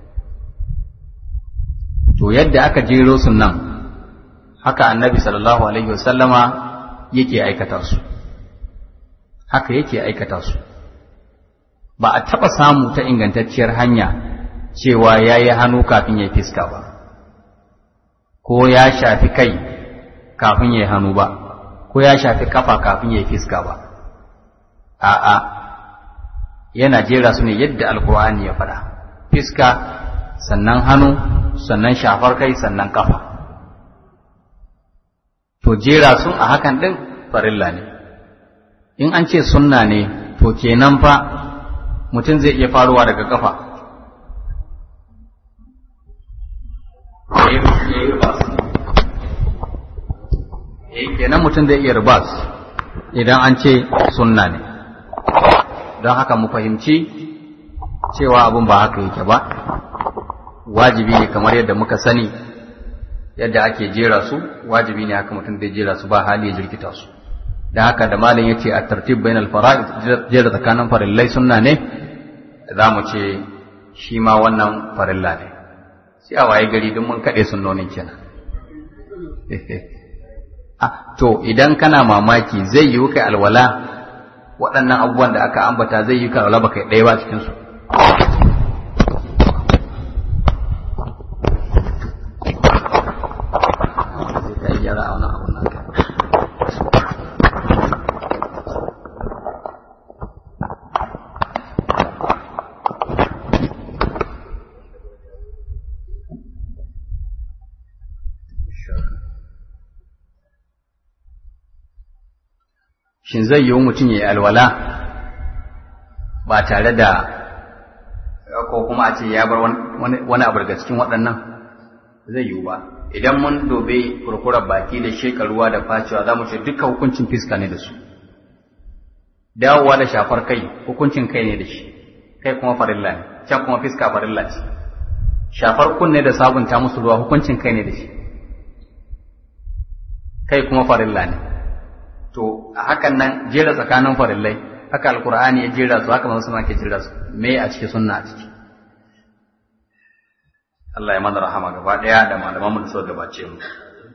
to yadda aka jero su nan haka annabi sallallahu alaihi wasallama yake aikata su haka yake aikata su ba a taɓa samu ta ingantacciyar hanya cewa ya yi hannu kafin ya fiska ba ko ya shafi kai kafin ya yi hannu ba ko ya shafi kafa kafin ya fiska ba a'a yana jera su ne yadda alkur'ani ya faɗa fiska sannan hannu sannan shafar kai sannan kafa to jera sun a hakan ɗin farilla ne in an ce sunna ne to kenan fa mutum zai iya faruwa daga kafa kenan mutum zai iya ribas idan an ce sunna ne don haka mu fahimci cewa abin ba haka yake ba wajibi ne kamar yadda muka sani yadda ake jera su wajibi ne haka mutum zai jera su ba hali ya jirkita su da haka da malin yace a tartib bain al fara'id jera tsakanin farillai sunna ne za mu ce shi ma wannan farilla ne sai a waye gari duk mun kaɗe sunnonin kenan ah to idan kana mamaki zai yi kai alwala waɗannan abubuwan da aka ambata zai yi ka alwala baka ɗaya ba cikin su shin zai yiwu mutum ya yi alwala ba tare da ko kuma a ce ya bar wani abu daga cikin waɗannan zai yiwu ba idan mun dobe kurkurar baki da shekaruwa da facewa za mu ce duka hukuncin fiska ne da su dawowa da shafar kai hukuncin kai ne da shi kai kuma farilla ne can kuma fiska farilla ce shafar kunne da sabunta musu ruwa hukuncin kai ne da shi kai kuma farilla ne to a hakan nan jera tsakanin farillai haka alkur'ani ya jera su haka manzo ke jera su me a cikin sunna a ciki Allah ya mana rahama gaba daya da malaman mu da suka gabace mu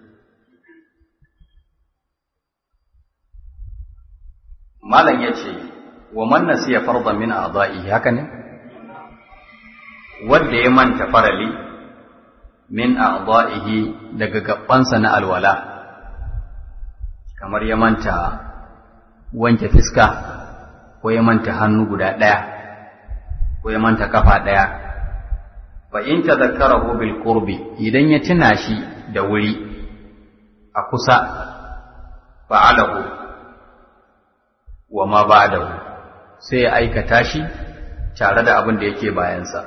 malam yace wa man nasiya fardan min a'dha'ihi haka ne wanda ya manta farali min a'dha'ihi daga gabansa na alwala kamar ya manta wanke fiska ko ya manta hannu guda ɗaya ko ya manta kafa ɗaya fa in tadhakkarahu bil qurbi idan ya tuna shi da wuri a kusa fa'alahu wa ma ba'dahu sai ya aikata shi tare da abin da yake bayansa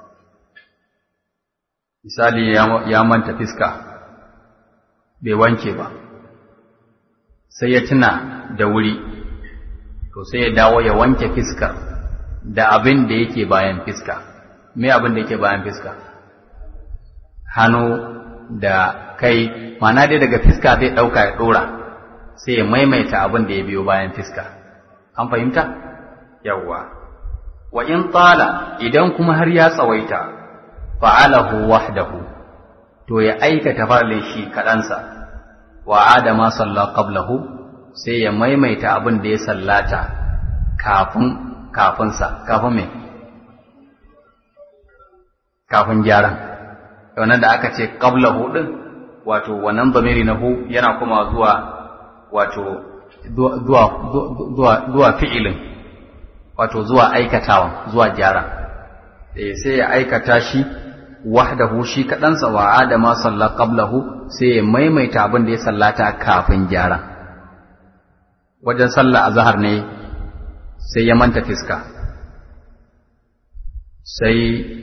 misali ya manta fiska bai wanke ba sai ya tuna da wuri to sai ya dawo ya wanke fiskar da abin da yake bayan fiska me abin da yake bayan fiska hannu da kai mana dai daga fiska zai ɗauka ya ɗora sai ya maimaita abin da ya biyo bayan fiska an fahimta yawwa wa in tsala idan kuma har ya tsawaita fa'alahu wahdahu to ya aikata farlin shi kaɗansa wa adama salla qablahu sai ya maimaita abin da ya sallata kafin kafinsa kafin me kafin gyaran wannan da aka ce qablahu din wato wannan zamiri na hu yana kuma zuwa wato zuwa zuwa zuwa fi'ilin wato zuwa aikatawa zuwa gyara sai ya aikata shi wahdahu shi kaɗansa wa adama salla qablahu sai ya maimaita abin da ya sallata kafin gyara wajen sallah azhar ne sai ya manta fiska sai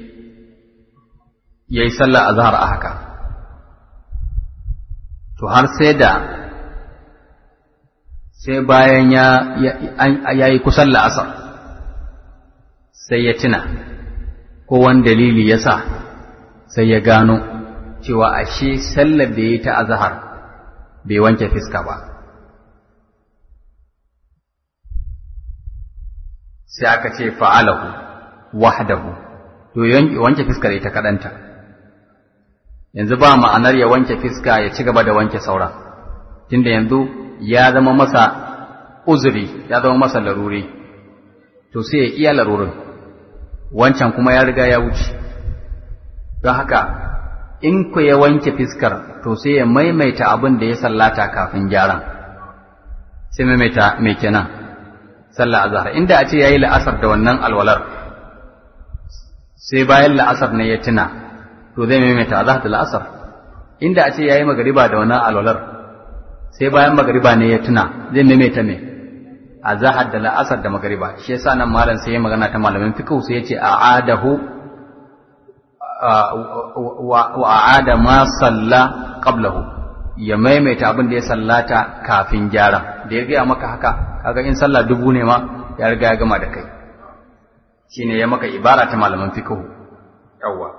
ya yi sallah azhar a haka to har sai da sai bayan ya yi kusan la'asar sai ya tuna ko wani dalili ya sa sai ya gano cewa ashe sallar da ya yi ta azahar bai wanke fiska ba sai aka ce fa'alahu wahdahu to wanke fiskar ita kaɗanta yanzu ba ma'anar ya wanke fiska ya ci gaba da wanke sauran tunda yanzu ya zama masa uzuri ya zama masa laruri to sai ya iya larurin wancan kuma ya riga ya wuce don haka in ku ya wanke fiskar to sai ya maimaita abin da ya sallata kafin gyaran sai maimaita mai kenan sallah azhar inda a ce yayi la'asar da wannan alwalar sai bayan la'asar ne ya tuna to zai maimaita azhar da la'asar inda a ce yayi magariba da wannan alwalar sai bayan magariba ne ya tuna zai maimaita me azhar da la'asar da magariba shi yasa nan malam sai ya magana ta malamin fiqh sai ya ce a'adahu wa a'ada ma salla qablahu ya maimaita abin da ya sallata kafin gyara da ya gaya maka haka kaga in sallah dubu ne ma ya riga ya gama da kai shine ya maka ibara ta malaman fiqh yawwa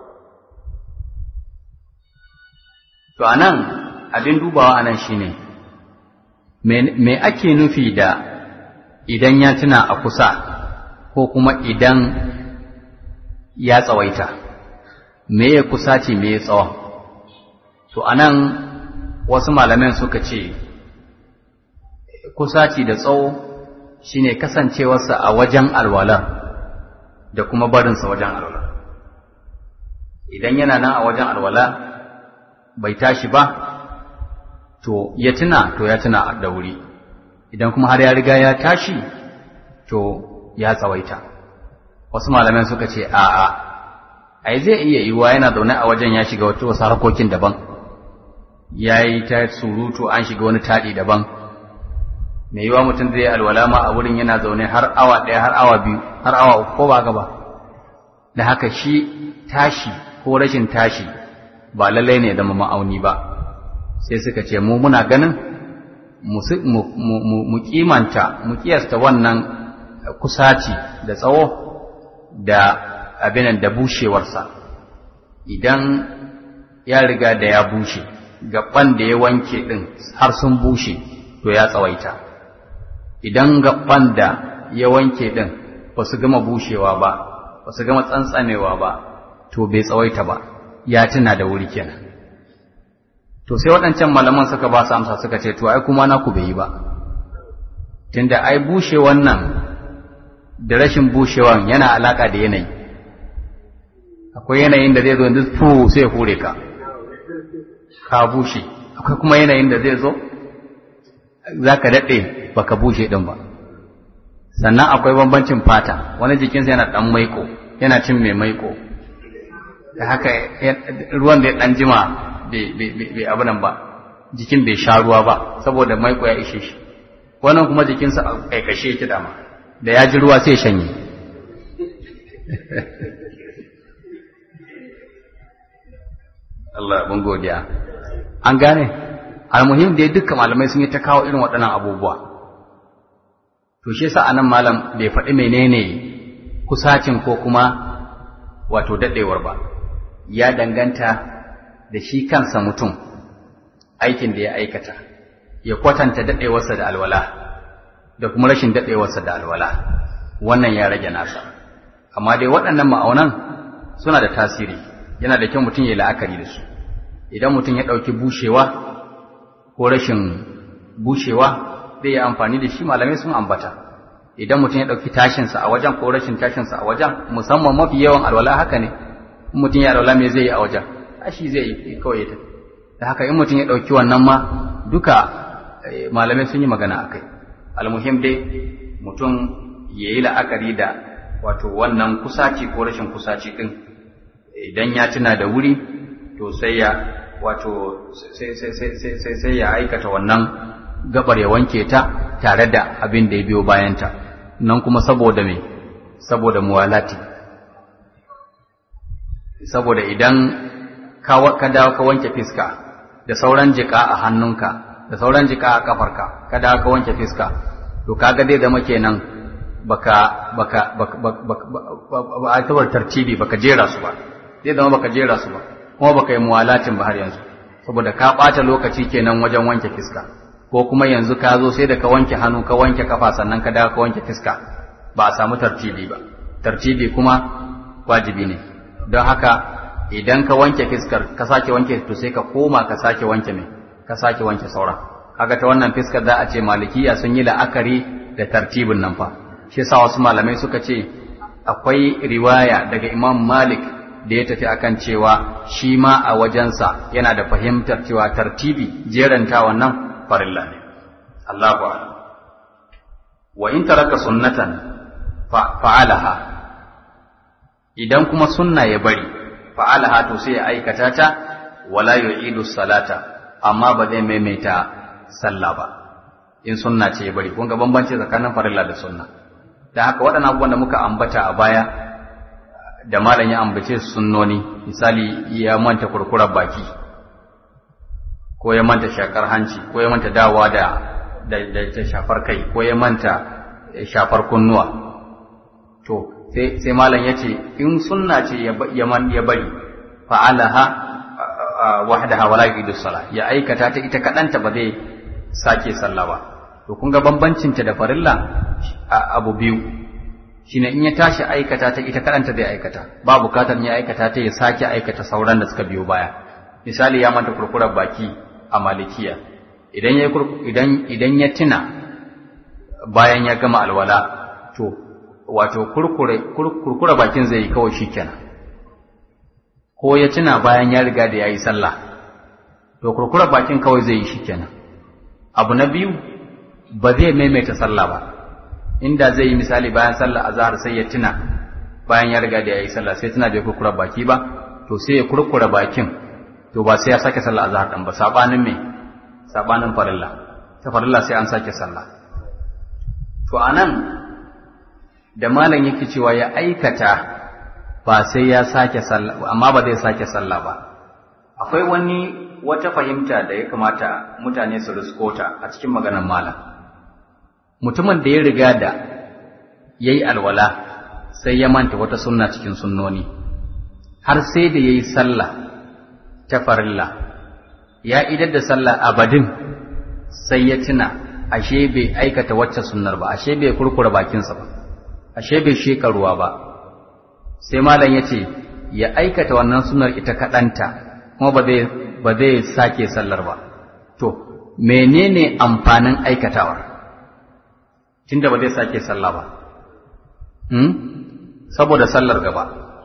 to anan abin dubawa anan shine me ake nufi da idan ya tuna a kusa ko kuma idan ya tsawaita me ya kusa ce me ya tsawon to anan wasu malaman suka ce kusaci da tsawo shine kasancewarsa a wajen alwalar da kuma barinsa wajen alwala idan yana nan a wajen alwala bai tashi ba to ya tuna to ya tuna da wuri idan kuma har ya riga ya tashi to ya tsawaita wasu malaman suka ce a'a ai zai iya yiwuwa yana zaune a wajen ya shiga wata wasu harkokin daban ya yi ta surutu an shiga wani taɗi daban mai yiwa mutum zai alwala ma a wurin yana zaune har awa ɗaya har awa biyu har awa uku ko ba gaba da haka shi tashi ko rashin tashi ba lallai ne zama ma'auni ba sai suka ce mu muna ganin mu kimanta mu kiyasta wannan kusaci da tsawo da abinan da bushewarsa idan ya riga da ya bushe gaban da ya wanke ɗin har sun bushe to ya tsawaita idan gaban da ya wanke ɗin ba su gama bushewa ba ba su gama tsantsamewa ba to bai tsawaita ba ya tuna da wuri kenan to sai waɗancan malaman suka ba su amsa suka ce to ai kuma naku bai yi ba tunda ai bushe wannan da rashin bushewan yana alaka da yanayi akwai yanayin da zai zo yanzu fu sai hure ka ka bushe akwai kuma yanayin da zai zo za ka daɗe ba ka bushe ɗin ba sannan akwai bambancin fata wani jikinsa yana ɗan maiko yana cin mai maiko da haka ruwan da ya ɗan jima bai abu nan ba jikin bai sha ruwa ba saboda maiko ya ishe shi wannan kuma jikinsa a kaikashe yake dama da ya ji ruwa sai shanye Allah mun godiya an gane almuhim dai dukkan malamai sun yi ta kawo irin waɗannan abubuwa to shi yasa anan malam bai faɗi menene kusacin ko kuma wato daɗewar ba ya danganta da shi kansa mutum aikin da ya aikata ya kwatanta daɗewarsa da alwala da kuma rashin daɗewarsa da alwala wannan ya rage nasa amma dai waɗannan ma'aunan suna da tasiri yana da kyau mutum ya yi la'akari da su idan mutum ya ɗauki bushewa ko rashin bushewa zai yi amfani da shi malamai sun ambata idan mutum ya ɗauki tashinsa a wajen ko rashin tashinsa a wajen musamman mafi yawan alwala haka ne in mutum ya alwala me zai yi a wajen tashi zai yi kawai ta da haka in mutum ya ɗauki wannan ma duka malamai sun yi magana a kai almuhim dai mutum ya yi la'akari da wato wannan kusaci ko rashin kusaci ɗin idan ya tuna da wuri to sai ya wato sai ya aikata wannan gabar ya wanke ta tare da abin da ya biyo bayanta nan kuma saboda me saboda muwalati saboda idan ka dawo ka wanke fiska da sauran jika a hannunka da sauran jika a kafarka ka dawo ka wanke fiska to kaga zai zama kenan baka baka ba a tabar tartibi baka jera su ba zai zama baka jera su ba kuma baka yi muwalatin ba har yanzu saboda ka ɓata lokaci kenan wajen wanke fiska ko kuma yanzu ka zo sai da ka wanke hannu ka wanke kafa sannan ka dawo ka wanke fiska ba a samu tartibi ba tartibi kuma wajibi ne don haka idan ka wanke fiskar ka sake wanke to sai ka koma ka sake wanke mai ka sake wanke sauran kaga ta wannan fiskar za a ce malikiya sun yi la'akari da tartibin nan fa shi yasa wasu malamai suka ce akwai riwaya daga Imam Malik da ya tafi akan cewa shi ma a wajensa yana da fahimtar cewa tartibi jeranta wannan farilla ne Allahu a'lam wa in taraka sunnatan fa'alaha idan kuma sunna ya bari fa'alaha to sai ya aikata ta wala yu'idu salata amma ba zai maimaita sallah ba in sunna ce ya bari kun ga bambanci tsakanin farilla da sunna da haka waɗannan abubuwan da muka ambata a baya da malam ya ambace su sunnoni misali ya manta kurkurar baki ko ya manta shakar hanci ko ya manta dawa da da shafar kai ko ya manta shafar kunnuwa to sai sai malam yace in sunna ce ya bari fa'alaha wahdaha wala yu'idu salah ya aikata ta ita kadanta ba zai sake sallah ba to kun ga bambancin ta da farilla abu biyu shine in ya tashi aikata ta ita kadanta zai aikata ba bukatar ya aikata ta ya sake aikata sauran da suka biyo baya misali ya manta kurkurar baki a malikiya idan ya idan idan ya tuna bayan ya gama alwala to wato kurkure kurkura bakin zai yi kawai shikenan ko ya tuna bayan ya riga da yayi sallah to kurkura bakin kawai zai yi shikenan abu na biyu ba zai maimaita sallah ba inda zai yi misali bayan sallah azhar sai ya tuna bayan ya riga da yayi sallah sai tuna bai kurkura baki ba to sai ya kurkura bakin to ba sai ya sake sallah azhar dan ba sabanin me sabanin farilla ta farilla sai an sake sallah to anan da malam yake cewa ya aikata ba sai ya sake sallah amma ba zai sake sallah ba akwai wani wata fahimta da ya kamata mutane su riskota a cikin maganar malam mutumin da ya riga da ya yi alwala sai ya manta wata sunna cikin sunnoni har sai da ya yi sallah ta farilla ya idar da sallah abadin sai ya tuna ashe bai aikata wacce sunnar ba ashe bai kurkura bakinsa ba ashe bai sheka ruwa ba sai malam ya ce ya aikata wannan sunnar ita kaɗanta kuma ba zai ba zai sake sallar ba to menene amfanin aikatawar tunda ba zai sake sallah ba hmm? saboda sallar gaba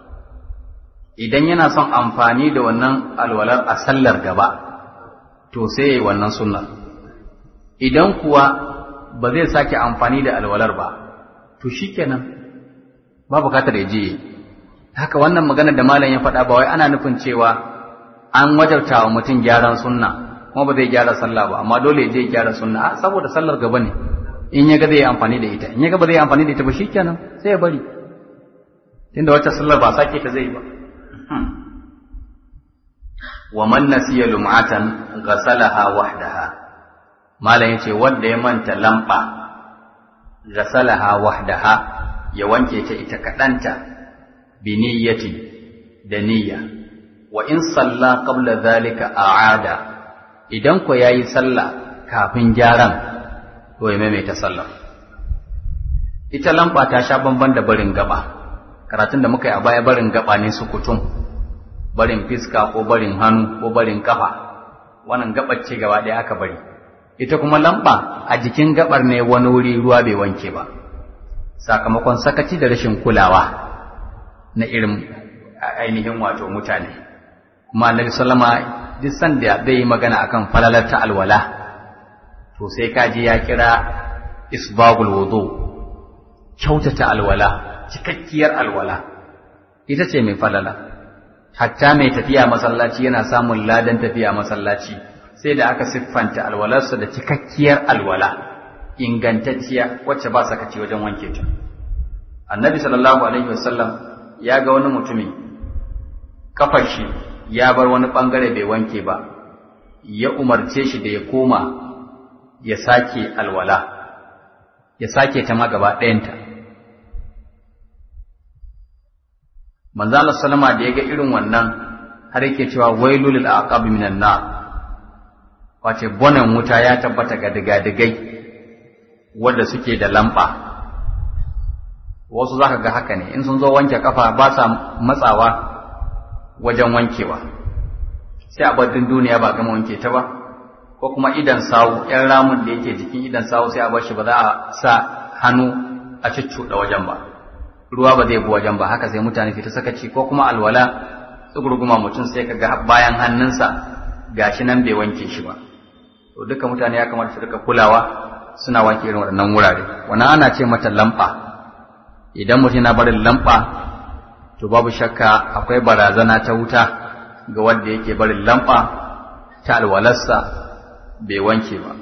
idan yana son amfani da wannan alwalar a sallar gaba to sai ya yi wannan sunnar idan kuwa ba zai sake amfani da alwalar ba to shikenan ba bukatar ya je haka wannan magana da malam ya faɗa ba wai ana nufin cewa an wajabta wa mutum gyaran sunna kuma ba zai gyara sallah ba amma dole ya je gyara sunna a saboda sallar gaba ne in ya ga zai yi amfani da ita in ya ga ba zai yi amfani da ita ba shikenan sai ya bari tunda wata sallar ba sake ta zai ba wa man nasiya lum'atan ghasalaha wahdaha malam yace wanda ya manta lamba ghasalaha wahdaha ya wanke ta ita kadanta bi niyyati da niyya wa in salla qabla dhalika a'ada idan ko yayi sallah kafin gyaran to ya maimaita sallah ita lamba ta sha bamban da barin gaba karatun da muka yi a baya barin gaba ne su kutum barin fiska ko barin hannu ko barin kafa wannan gabar ce gaba ɗaya aka bari ita kuma lamba a jikin gabar ne wani wuri ruwa bai wanke ba sakamakon sakaci da rashin kulawa na irin ainihin wato mutane kuma annabi sallama duk sanda zai yi magana akan falalar ta alwala to sai kaji ya kira isbagul wudu kyautata alwala cikakkiyar alwala ita ce mai falala hatta mai tafiya masallaci yana samun ladan tafiya masallaci sai da aka siffanta alwalarsa da cikakkiyar alwala ingantacciya wacce ba sakaci wajen wanke ta annabi sallallahu alaihi wasallam ya ga wani mutumi kafar shi ya bar wani bangare bai wanke ba ya umarce shi da ya koma ya sake alwala ya sake ta ma gaba ɗayanta manzo Allah sallama da ya ga irin wannan har yake cewa wailul lil aqab minan nar wace bonan wuta ya tabbata ga digadigai wanda suke da lamba wasu zaka ga haka ne in sun zo wanke kafa ba sa matsawa wajen wankewa sai a baddin duniya ba gama wanke ta ba ko kuma idan sawu yan ramun da yake jikin idan sawu sai a bar shi ba za a sa hannu a cuccuɗa wajen ba ruwa ba zai bi wajen ba haka sai mutane fita sakaci ko kuma alwala tsugurguma mutum sai ka ga bayan hannunsa gashi nan bai wanke shi ba to duka mutane ya kamata su rika kulawa suna wanke irin waɗannan wurare wannan ana ce mata lamba idan mutum na barin lamba to babu shakka akwai barazana ta wuta ga wanda yake barin lamba ta alwalarsa bai wanke ba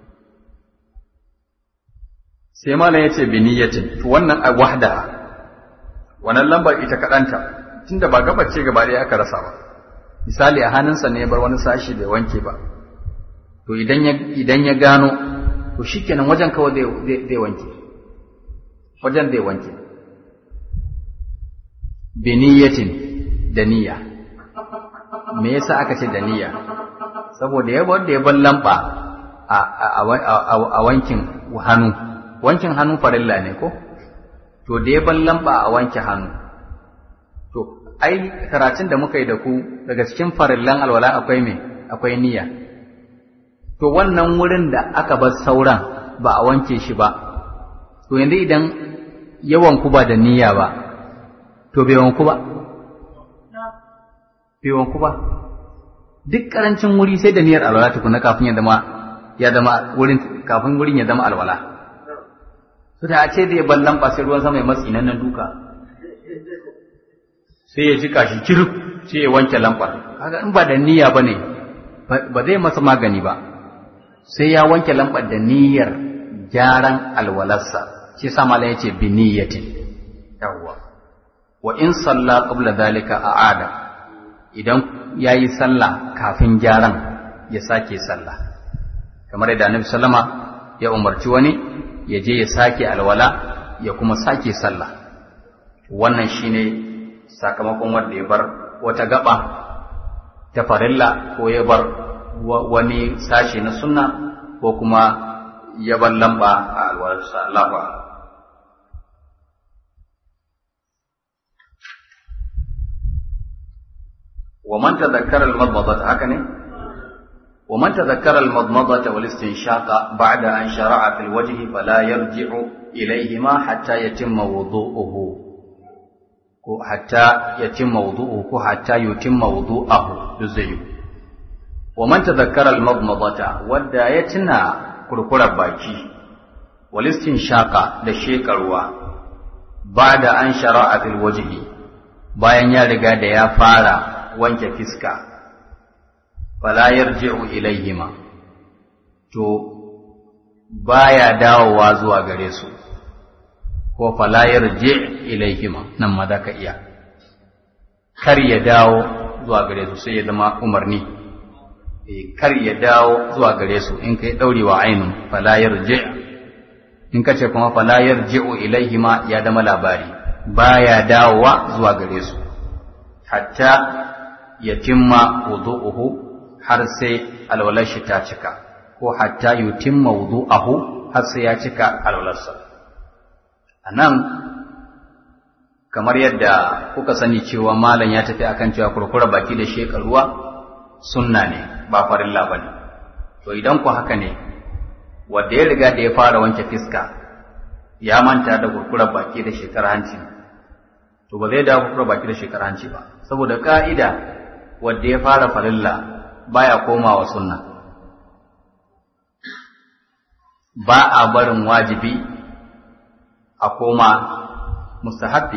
sai malam yace bi niyyatin to wannan a wahda wannan lambar ita kadanta tunda ba gabar ce gaba ɗaya aka rasa ba misali a hannunsa ne ya bar wani sashi bai wanke ba to idan ya idan ya gano to shikenan wajen kawai zai zai wanke wajen zai wanke bi niyyatin da niyya me yasa aka ce da niyya saboda ya bar da ya bar lamba a wankin hannu wankin hannu farilla ne ko to da ya bar lamba a wanke hannu to ai karatun da muka yi da ku daga cikin farillan alwala akwai me akwai niyya to wannan wurin da aka bar sauran ba a wanke shi ba to yanzu idan yawan ku ba da niyya ba to bai wanku ba bai wanku ba duk karancin wuri sai da niyyar alwala tukuna kafin ya zama ya zama wurin kafin wurin ya zama alwala to da a ce da ya ballan ba sai ruwan sama ya matsi nan duka sai ya jika shi kirif sai ya wanke lambar kaga in ba da niyya bane ba zai masa magani ba sai ya wanke lambar da niyyar gyaran alwalarsa shi sa malam yace bi niyyatin yawwa wa in salla qabla dhalika a'ada idan yayi sallah kafin gyaran ya sake sallah kamar yadda Annabi sallama ya umarci wani ya je ya sake alwala ya kuma sake sallah wannan shine sakamakon wanda ya bar wata gaba ta farilla ko ya bar wani sashi na sunna ko kuma ya bar lamba a alwalarsa Allahu a'lam ومن تذكر المضمضة هكذا ومن تذكر المضمضة والاستنشاق بعد أن شرع في الوجه فلا يرجع إليهما حتى يتم وضوءه حتى يتم وضوءه حتى يتم وضوءه يزيه ومن تذكر المضمضة ودا يتنا كركر باكي والاستنشاق دشيك الوا بعد أن شرع في الوجه bayan ya riga da ya fara wanke fiska fala yarji'u ilayhima to baya dawowa zuwa gare su ko fala yarji' ilayhima nan ma ka iya kar ya dawo zuwa gare su sai ya zama umarni kar ya dawo zuwa gare su in kai daurewa ainun fala yarji' in kace kuma fala yarji'u ilayhima ya zama labari baya dawowa zuwa gare su hatta yatimma wudu'uhu har sai alwalar shi ta cika ko hatta yutimma wudu'ahu har sai ya cika alwalarsa anan kamar yadda kuka sani cewa malam ya tafi akan cewa kurkura baki da sheka ruwa sunna ne ba farilla bane to idan ku haka ne wanda ya riga da ya fara wanke fiska ya manta da kurkura baki da shekar hanci to ba zai dawo kurkura baki da shekar hanci ba saboda ka'ida wanda ya fara farilla baya komawa sunna ba a barin wajibi a koma mustahabbi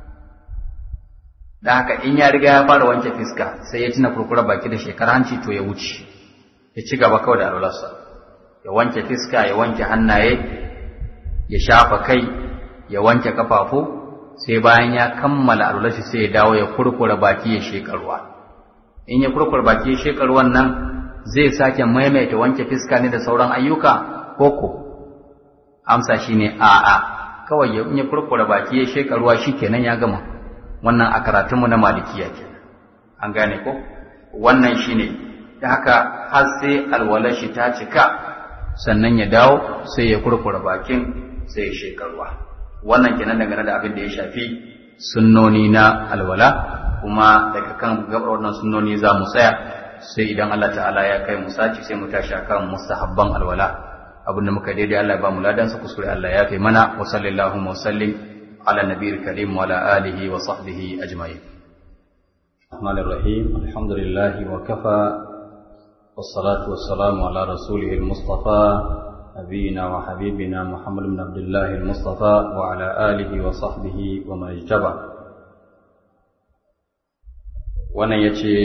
da haka in ya riga ya fara wanke fiska sai ya tuna kurkura baki da shekar hanci to ya wuce ya ci gaba kawai da alwalarsa ya wanke fiska ya wanke hannaye ya shafa kai ya wanke kafafu sai bayan ya kammala alwalarsa sai ya dawo ya kurkura baki ya sheka ruwa in ya kurkura baki ya sheka ruwan nan zai sake maimaita wanke fiska ne da sauran ayyuka koko amsa shine a'a kawai in ya kurkura baki ya sheka ruwa shikenan ya gama wannan a karatunmu na malikiya ke an gane ko wannan shine da haka har sai alwalar shi ta cika sannan ya dawo sai ya kurkura bakin sai ya shekarwa wannan kenan dangane da abin da ya shafi sunnoni na alwala kuma daga kan gabar wannan sunnoni za mu tsaya sai idan Allah ta'ala ya kai mu saci sai mu tashi akan mustahabban alwala abin da muka daidai Allah ya ba mu ladan sa kuskure Allah ya fi mana wa sallallahu wa sallim على النبي الكريم وعلى آله وصحبه أجمعين الرحمن الرحيم الحمد لله وكفى والصلاة والسلام على رسوله المصطفى نبينا وحبيبنا محمد بن عبد الله المصطفى وعلى آله وصحبه ومن اجتبى wannan ya ce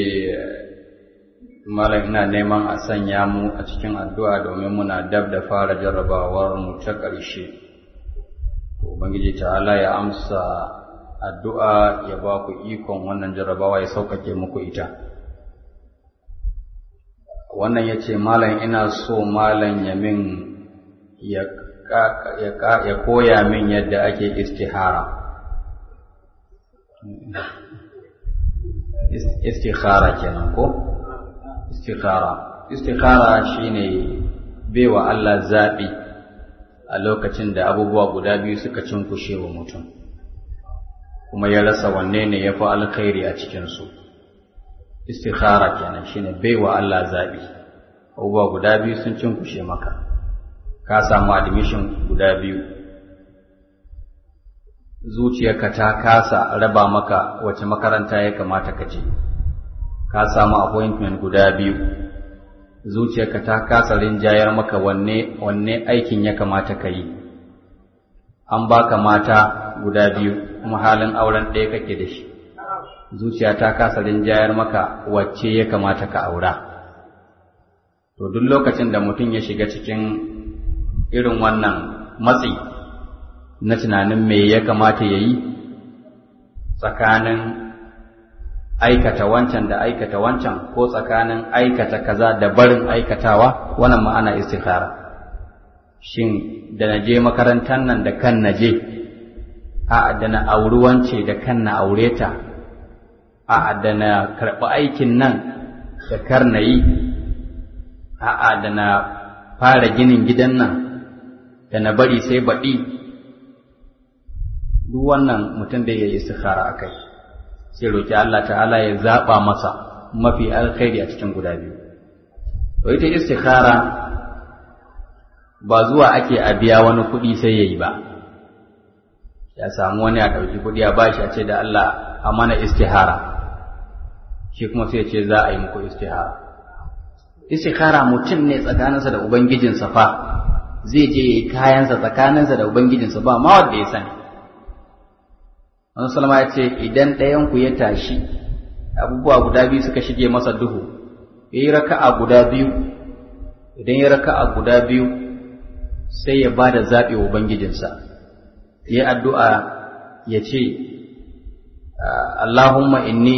malam ina neman a sanya mu a cikin addu'a domin muna dab da fara jarrabawar mu ta ƙarshe Ubangiji ta'ala ya amsa addu'a ya ba ku ikon wannan jarrabawa ya sauƙaƙe muku ita. Wannan ya ce, Malam ina so Malam ya min ya koya min yadda ake istihara. Istihara kenan ko? Istihara. Istihara shine baiwa Allah zaɓi. a lokacin da abubuwa guda biyu suka cinkushe wa mutum kuma ya rasa wanne ne ya fi alkhairi a cikinsu istikhara kenan shine baiwa Allah zaɓi abubuwa guda biyu sun cinkushe maka ka samu admission guda biyu zuciyarka ta kasa raba maka wace makaranta ya kamata ka je ka samu appointment guda biyu zuciyarka ta kasa rinjayar maka wanne wanne aikin ya kamata ka yi an baka mata guda biyu kuma halin auren ɗaya kake da shi zuciya ta kasa rinjayar maka wacce ya kamata ka aura to duk lokacin da mutum ya shiga cikin irin wannan matsi na tunanin me ya kamata ya yi tsakanin aikata wancan da aikata wancan ko tsakanin aikata kaza da barin aikatawa wannan ma'ana istikhara shin da na je makarantar nan da kan na je a da na auri wance da kan na aure ta a da na karɓi aikin nan da kar na yi a da na fara ginin gidan nan da na bari sai baɗi duk wannan mutum da ya yi istikhara a kai sai roƙi Allah ta'ala ya zaɓa masa mafi alkhairi a cikin guda biyu. To ita istikhara ba zuwa ake a biya wani kuɗi sai ya yi ba, ya samu wani a ɗauki kuɗi a bashi a ce da Allah a mana istihara, shi kuma sai ce za a yi muku istihara. Istikhara mutum ne tsakaninsa da Ubangijinsa fa, zai je ya yi kayansa tsakaninsa da Ubangijinsa ba ma wanda ya sani. Wani salama ya ce, Idan ɗayanku ya tashi, abubuwa guda biyu suka shige masa duhu, ya yi raka'a guda biyu, idan ya raka'a guda biyu, sai ya ba da zaɓi wa Ubangijinsa, ya addu'a ya ce, Allahumma inni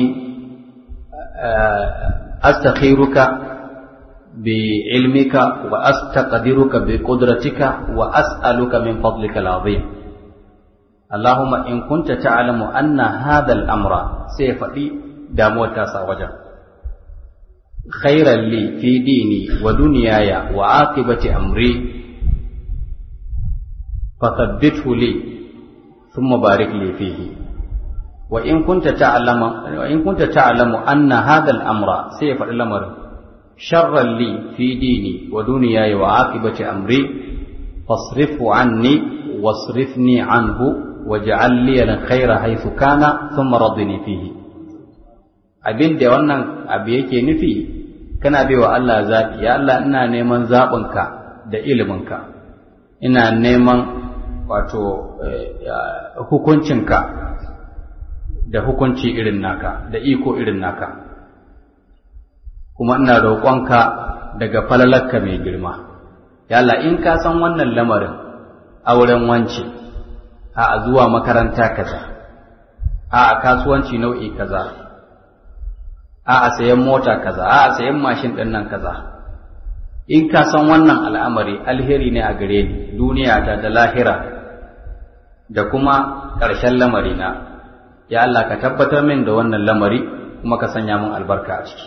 astakhiruka bi ilmika wa astaqdiruka bi qudratika wa as'aluka min fadlika al-azim. اللهم إن كنت تعلم أن هذا الأمر سيفدي داموتا ساوجا خيرا لي في ديني ودنياي وعاقبة أمري فثبته لي ثم بارك لي فيه وإن كنت تعلم وإن كنت تعلم أن هذا الأمر سيفعل الأمر شرا لي في ديني ودنياي وعاقبة أمري فاصرفه عني واصرفني عنه waj'al li al-khayra haythu kana thumma radini fihi abin da wannan abu yake nufi kana baiwa Allah zabi ya Allah ina neman zabinka da iliminka ina neman wato hukuncinka da hukunci irin naka da iko irin naka kuma ina roƙonka daga falalarka mai girma ya Allah in ka san wannan lamarin auren wance a zuwa makaranta kaza a kasuwanci nau'i kaza a sayan mota kaza a sayan mashin ɗin nan kaza in ka san wannan al'amari alheri ne a gare ni duniya ta da lahira da kuma ƙarshen lamari na ya Allah ka tabbatar min da wannan lamari kuma ka sanya min albarka a ciki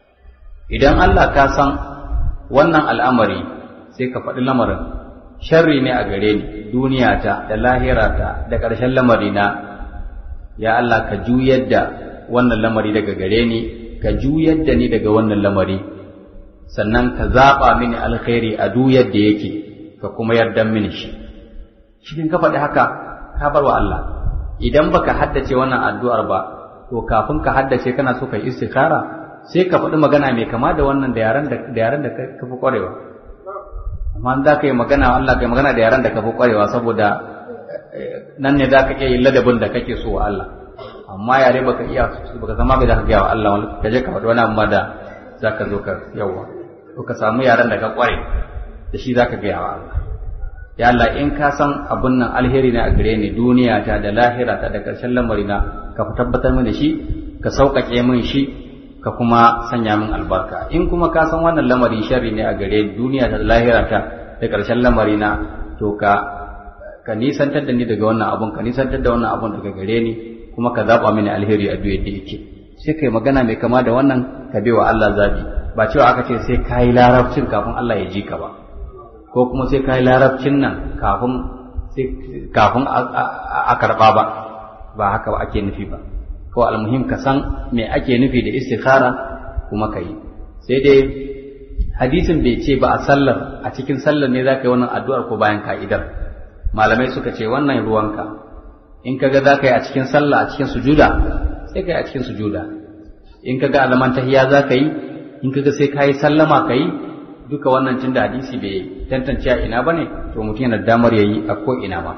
idan Allah ka san wannan al'amari sai ka faɗi lamarin sharri ne a gare ni duniya ta da lahira ta da ƙarshen lamari na ya Allah ka juyar da wannan lamari daga gare ni ka juyar da ni daga wannan lamari sannan ka zaɓa mini alkhairi a duk yadda yake ka kuma yarda mini shi cikin ka faɗi haka ka bar wa Allah idan baka haddace wannan addu'ar ba to kafin ka haddace kana so ka yi istikhara sai ka faɗi magana mai kama da wannan da yaran da da yaran da ka fi ƙwarewa amma za ka yi magana Allah ka yi magana da yaran da ka fi ƙwarewa saboda nan ne za ka iya yin ladabin da kake so wa Allah amma yare baka iya baka zama bai da ka gaya wa Allah ka je ka faɗi wani amma da za ka zo ka yawa to ka samu yaran da ka ƙware da shi za ka gaya wa Allah ya Allah in ka san abun nan alheri ne a gare ni duniya ta da lahira ta da ƙarshen lamari na ka tabbatar min da shi ka sauƙaƙe min shi ka kuma sanya min albarka in kuma ka san wannan lamari sharri ne a gare ni duniya ta da lahira ta da ƙarshen lamari na to ka ka nisantar da ni daga wannan abun ka nisantar da wannan abun daga gare ni kuma ka zaba mini alheri a duk yadda yake sai kai magana mai kama da wannan ka bi wa Allah zabi ba cewa aka ce sai kai larabcin kafin Allah ya ji ka ba ko kuma sai kai larabcin nan kafin sai kafin a karba ba ba haka ba ake nufi ba ko almuhim ka san me ake nufi da istikhara kuma ka yi sai dai hadisin bai ce ba a sallar a cikin sallar ne za ka yi wannan addu'ar ko bayan ka'idar malamai suka ce wannan ruwanka in kaga za ka yi a cikin sallah a cikin sujuda sai ka yi a cikin sujuda in kaga alaman tahiya za ka yi in kaga sai ka yi sallama ka yi duka wannan tun da hadisi bai tantance a ina ba ne to mutum yana damar ya yi a ko ina ba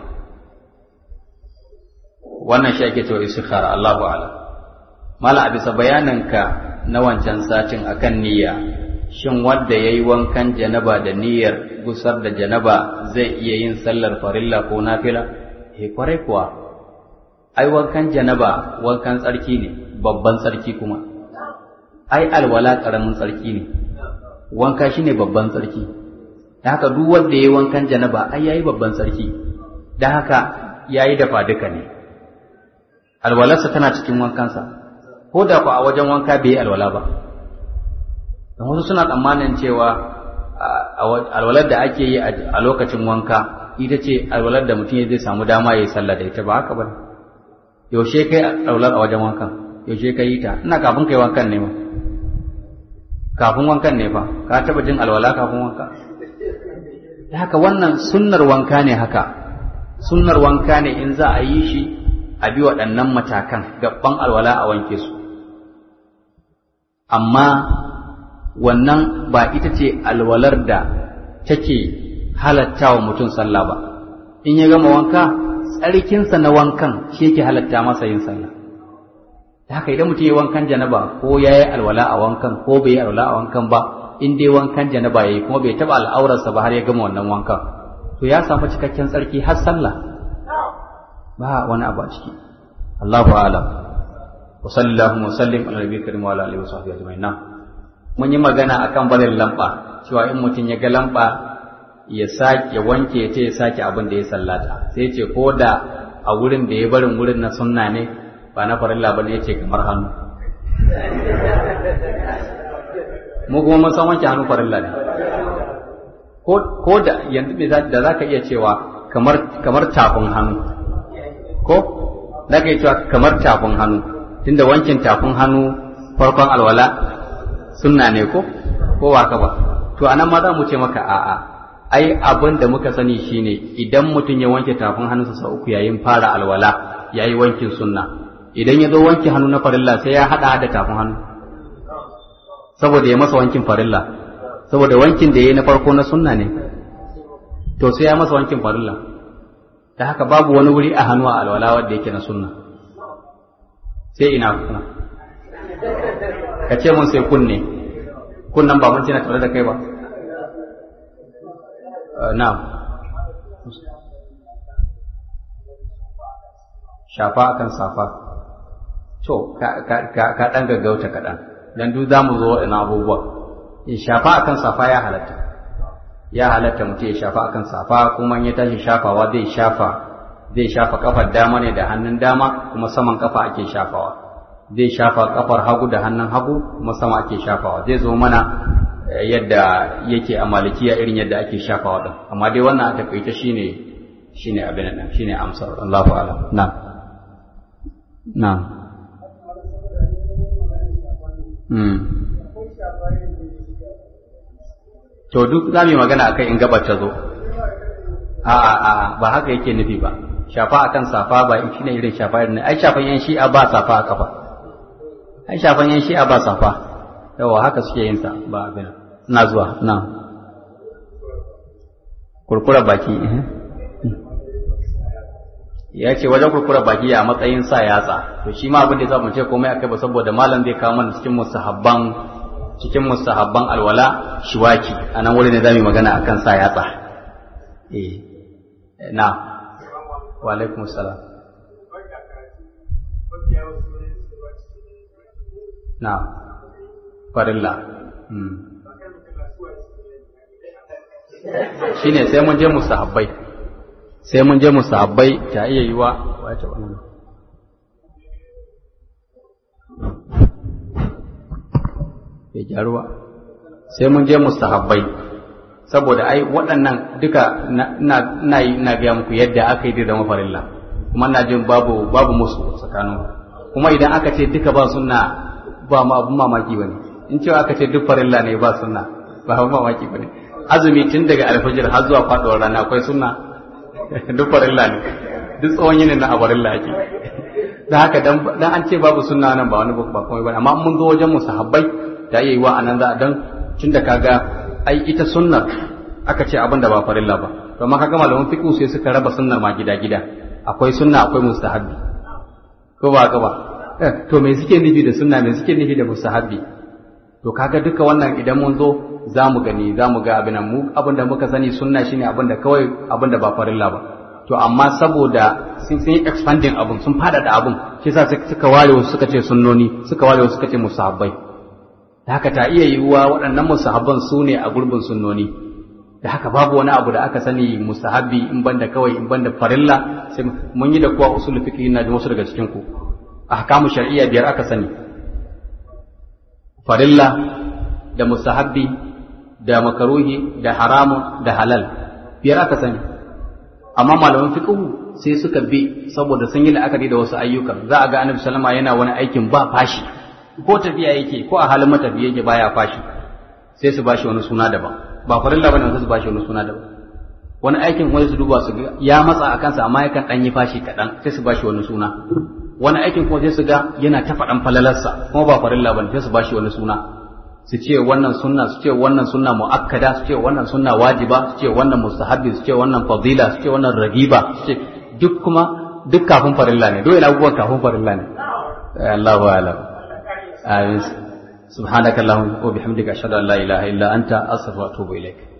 wannan shi ake cewa istikhara Allahu a'lam mala a bisa bayananka na wancan satin akan niyya shin wanda yayi wankan janaba da niyyar gusar da janaba zai iya yin sallar farilla ko nafila eh kwarai kuwa ai wankan janaba wankan tsarki ne babban tsarki kuma ai alwala karamin tsarki ne wanka shine babban tsarki da haka duk wanda yayi wankan janaba ai yayi babban tsarki da haka yayi dafa duka ne alwalarsa tana cikin wankansa ko da ku a wajen wanka bai yi alwala ba don wasu suna tsammanin cewa alwalar da ake yi a lokacin wanka ita ce alwalar da mutum zai samu dama ya yi sallah da ita ba haka ba yaushe kai alwalar a wajen wankan yaushe kai yi ta ina kafin kai wankan ne ma kafin wankan ne fa ka taba jin alwala kafin wanka da haka wannan sunnar wanka ne haka sunnar wanka ne in za a yi shi a bi waɗannan matakan gaban alwala a wanke su amma wannan ba ita ce alwalar da take halatta wa mutum sallah ba in ya gama wanka tsarkinsa na wankan shi yake halatta masa yin sallah da haka idan mutum ya wankan janaba ko ya yi alwala a wankan ko bai yi alwala a wankan ba in dai wankan janaba ya yi kuma bai taɓa al'aurarsa ba har ya gama wannan wankan to ya samu cikakken tsarki har sallah ba wani abu a ciki Allahu a'lam wa sallallahu wa sallim ala nabiyyi karim wa ala alihi wa sahbihi ajma'in mun yi magana akan barin lamba cewa in mutum ya ga lamba ya sake wanke ya ce ya sake abin da ya sallata sai ce ko da a wurin da ya barin wurin na sunna ne ba na farilla bane ya ce kamar hannu mu kuma mun san wanke hannu farilla ne ko da yanzu da za ka iya cewa kamar kamar tafin hannu ko za ka iya cewa kamar tafin hannu tunda wankin tafin hannu farkon alwala sunna ne ko ko waka ba to anan ma za mu ce maka a'a ai abin da muka sani shine idan mutum ya wanke tafin hannunsa sau uku yayin fara alwala yayi wankin sunna idan ya zo wanke hannu na farilla sai ya hada da tafin hannu saboda ya masa wankin farilla saboda wankin da yayi na farko na sunna ne to sai ya masa wankin farilla da haka babu wani wuri a hannu a alwala wanda yake na sunna sai ina kuma ka ce mun sai kunne kunnan ba mun ce na tare da kai ba na'am shafa akan safa to ka ka dan gaggauta kaɗan dan duk za mu zo waɗannan abubuwa in shafa akan safa ya halatta ya halatta mutum ya shafa akan safa kuma ya tashi shafawa zai shafa zai shafa kafar dama ne da hannun dama kuma saman kafa ake shafawa zai shafa kafar hagu da hannun hagu kuma sama ake shafawa zai zo mana yadda yake a malikiya irin yadda ake shafawa din amma dai wannan a takaice shine shine abin nan shine amsar Allahu a'lam na na hmm to duk za mu yi magana akai in gabar ta zo a a ba haka yake nufi ba shafa akan safa ba shine irin shafa irin ai shafan yan shi'a ba safa a kafa ai shafan yan shi'a ba safa yawa haka suke yin sa ba abin ina zuwa na kurkura baki ya ce wajen kurkura baki a matsayin sa yatsa to shi ma abin da za mu ce komai akai ba saboda malam zai kawo mana cikin musahabban cikin musahabban alwala shiwaki a nan wurin ne za mu yi magana akan sa yatsa eh na wa alaikum salam na farilla shi ne sai mun je musahabbai sai mun je musahabbai ta iya yiwa wace wannan ya gyaruwa sai mun je mustahabbai saboda ai waɗannan duka na yi na gaya muku yadda aka yi da mafarilla kuma na jin babu babu musu tsakanin kuma idan aka ce duka ba sunna ba ma abun mamaki bane in cewa aka ce duk farilla ne ba sunna ba abun mamaki bane azumi tun daga alfajir har zuwa faɗuwar rana akwai sunna duk farilla ne duk tsawon yinin na a farilla ake da haka dan an ce babu sunna nan ba wani ba komai bane amma mun zo wajen musahabbai da yayi wa anan za a dan tunda kaga ai ita sunnar aka ce abin da ba farilla ba to amma kaga malaman fiqh sai suka raba sunnar ma gida gida akwai sunna akwai mustahabbi ko ba ka ba to me suke nufi da sunna me suke nufi da mustahabbi to kaga duka wannan idan mun zo za mu gani za mu ga abin mu abin da muka sani sunna shine abin da kawai abin da ba farilla ba to amma saboda sun yi expanding abun sun faɗaɗa abun shi yasa suka ware wasu suka ce sunnoni suka ware wasu suka ce musahabbai da haka ta iya yiwuwa waɗannan musahabban su ne a gurbin sunnoni da haka babu wani abu da aka sani musahabi in banda kawai in banda farilla sai mun yi da kuwa usul fiqh na da wasu daga cikin ku ahkamu shar'iyya biyar aka sani farilla da musahabi da makaruhi da haramun da halal biyar aka sani amma malaman fiqh sai suka bi saboda sun yi la'akari da wasu ayyukan za a ga annabi sallama yana wani aikin ba fashi ko tafiya yake ko a halin matafiya yake baya fashi sai su bashi wani suna daban ba farilla bane sai su bashi wani suna daban wani aikin wani su duba su ga ya matsa a kansa amma yakan dan yi fashi kaɗan sai su bashi wani suna wani aikin kuma sai su ga yana ta faɗan falalarsa kuma ba farilla bane sai su bashi wani suna su ce wannan sunna su ce wannan sunna muakkada su ce wannan sunna wajiba su ce wannan mustahabbi su ce wannan fadila su ce wannan ragiba su ce duk kuma duk kafin farilla ne dole abubuwan kafin farilla ne Allahu a'lam آمين سبحانك اللهم وبحمدك أشهد أن لا إله إلا أنت أستغفرك وأتوب إليك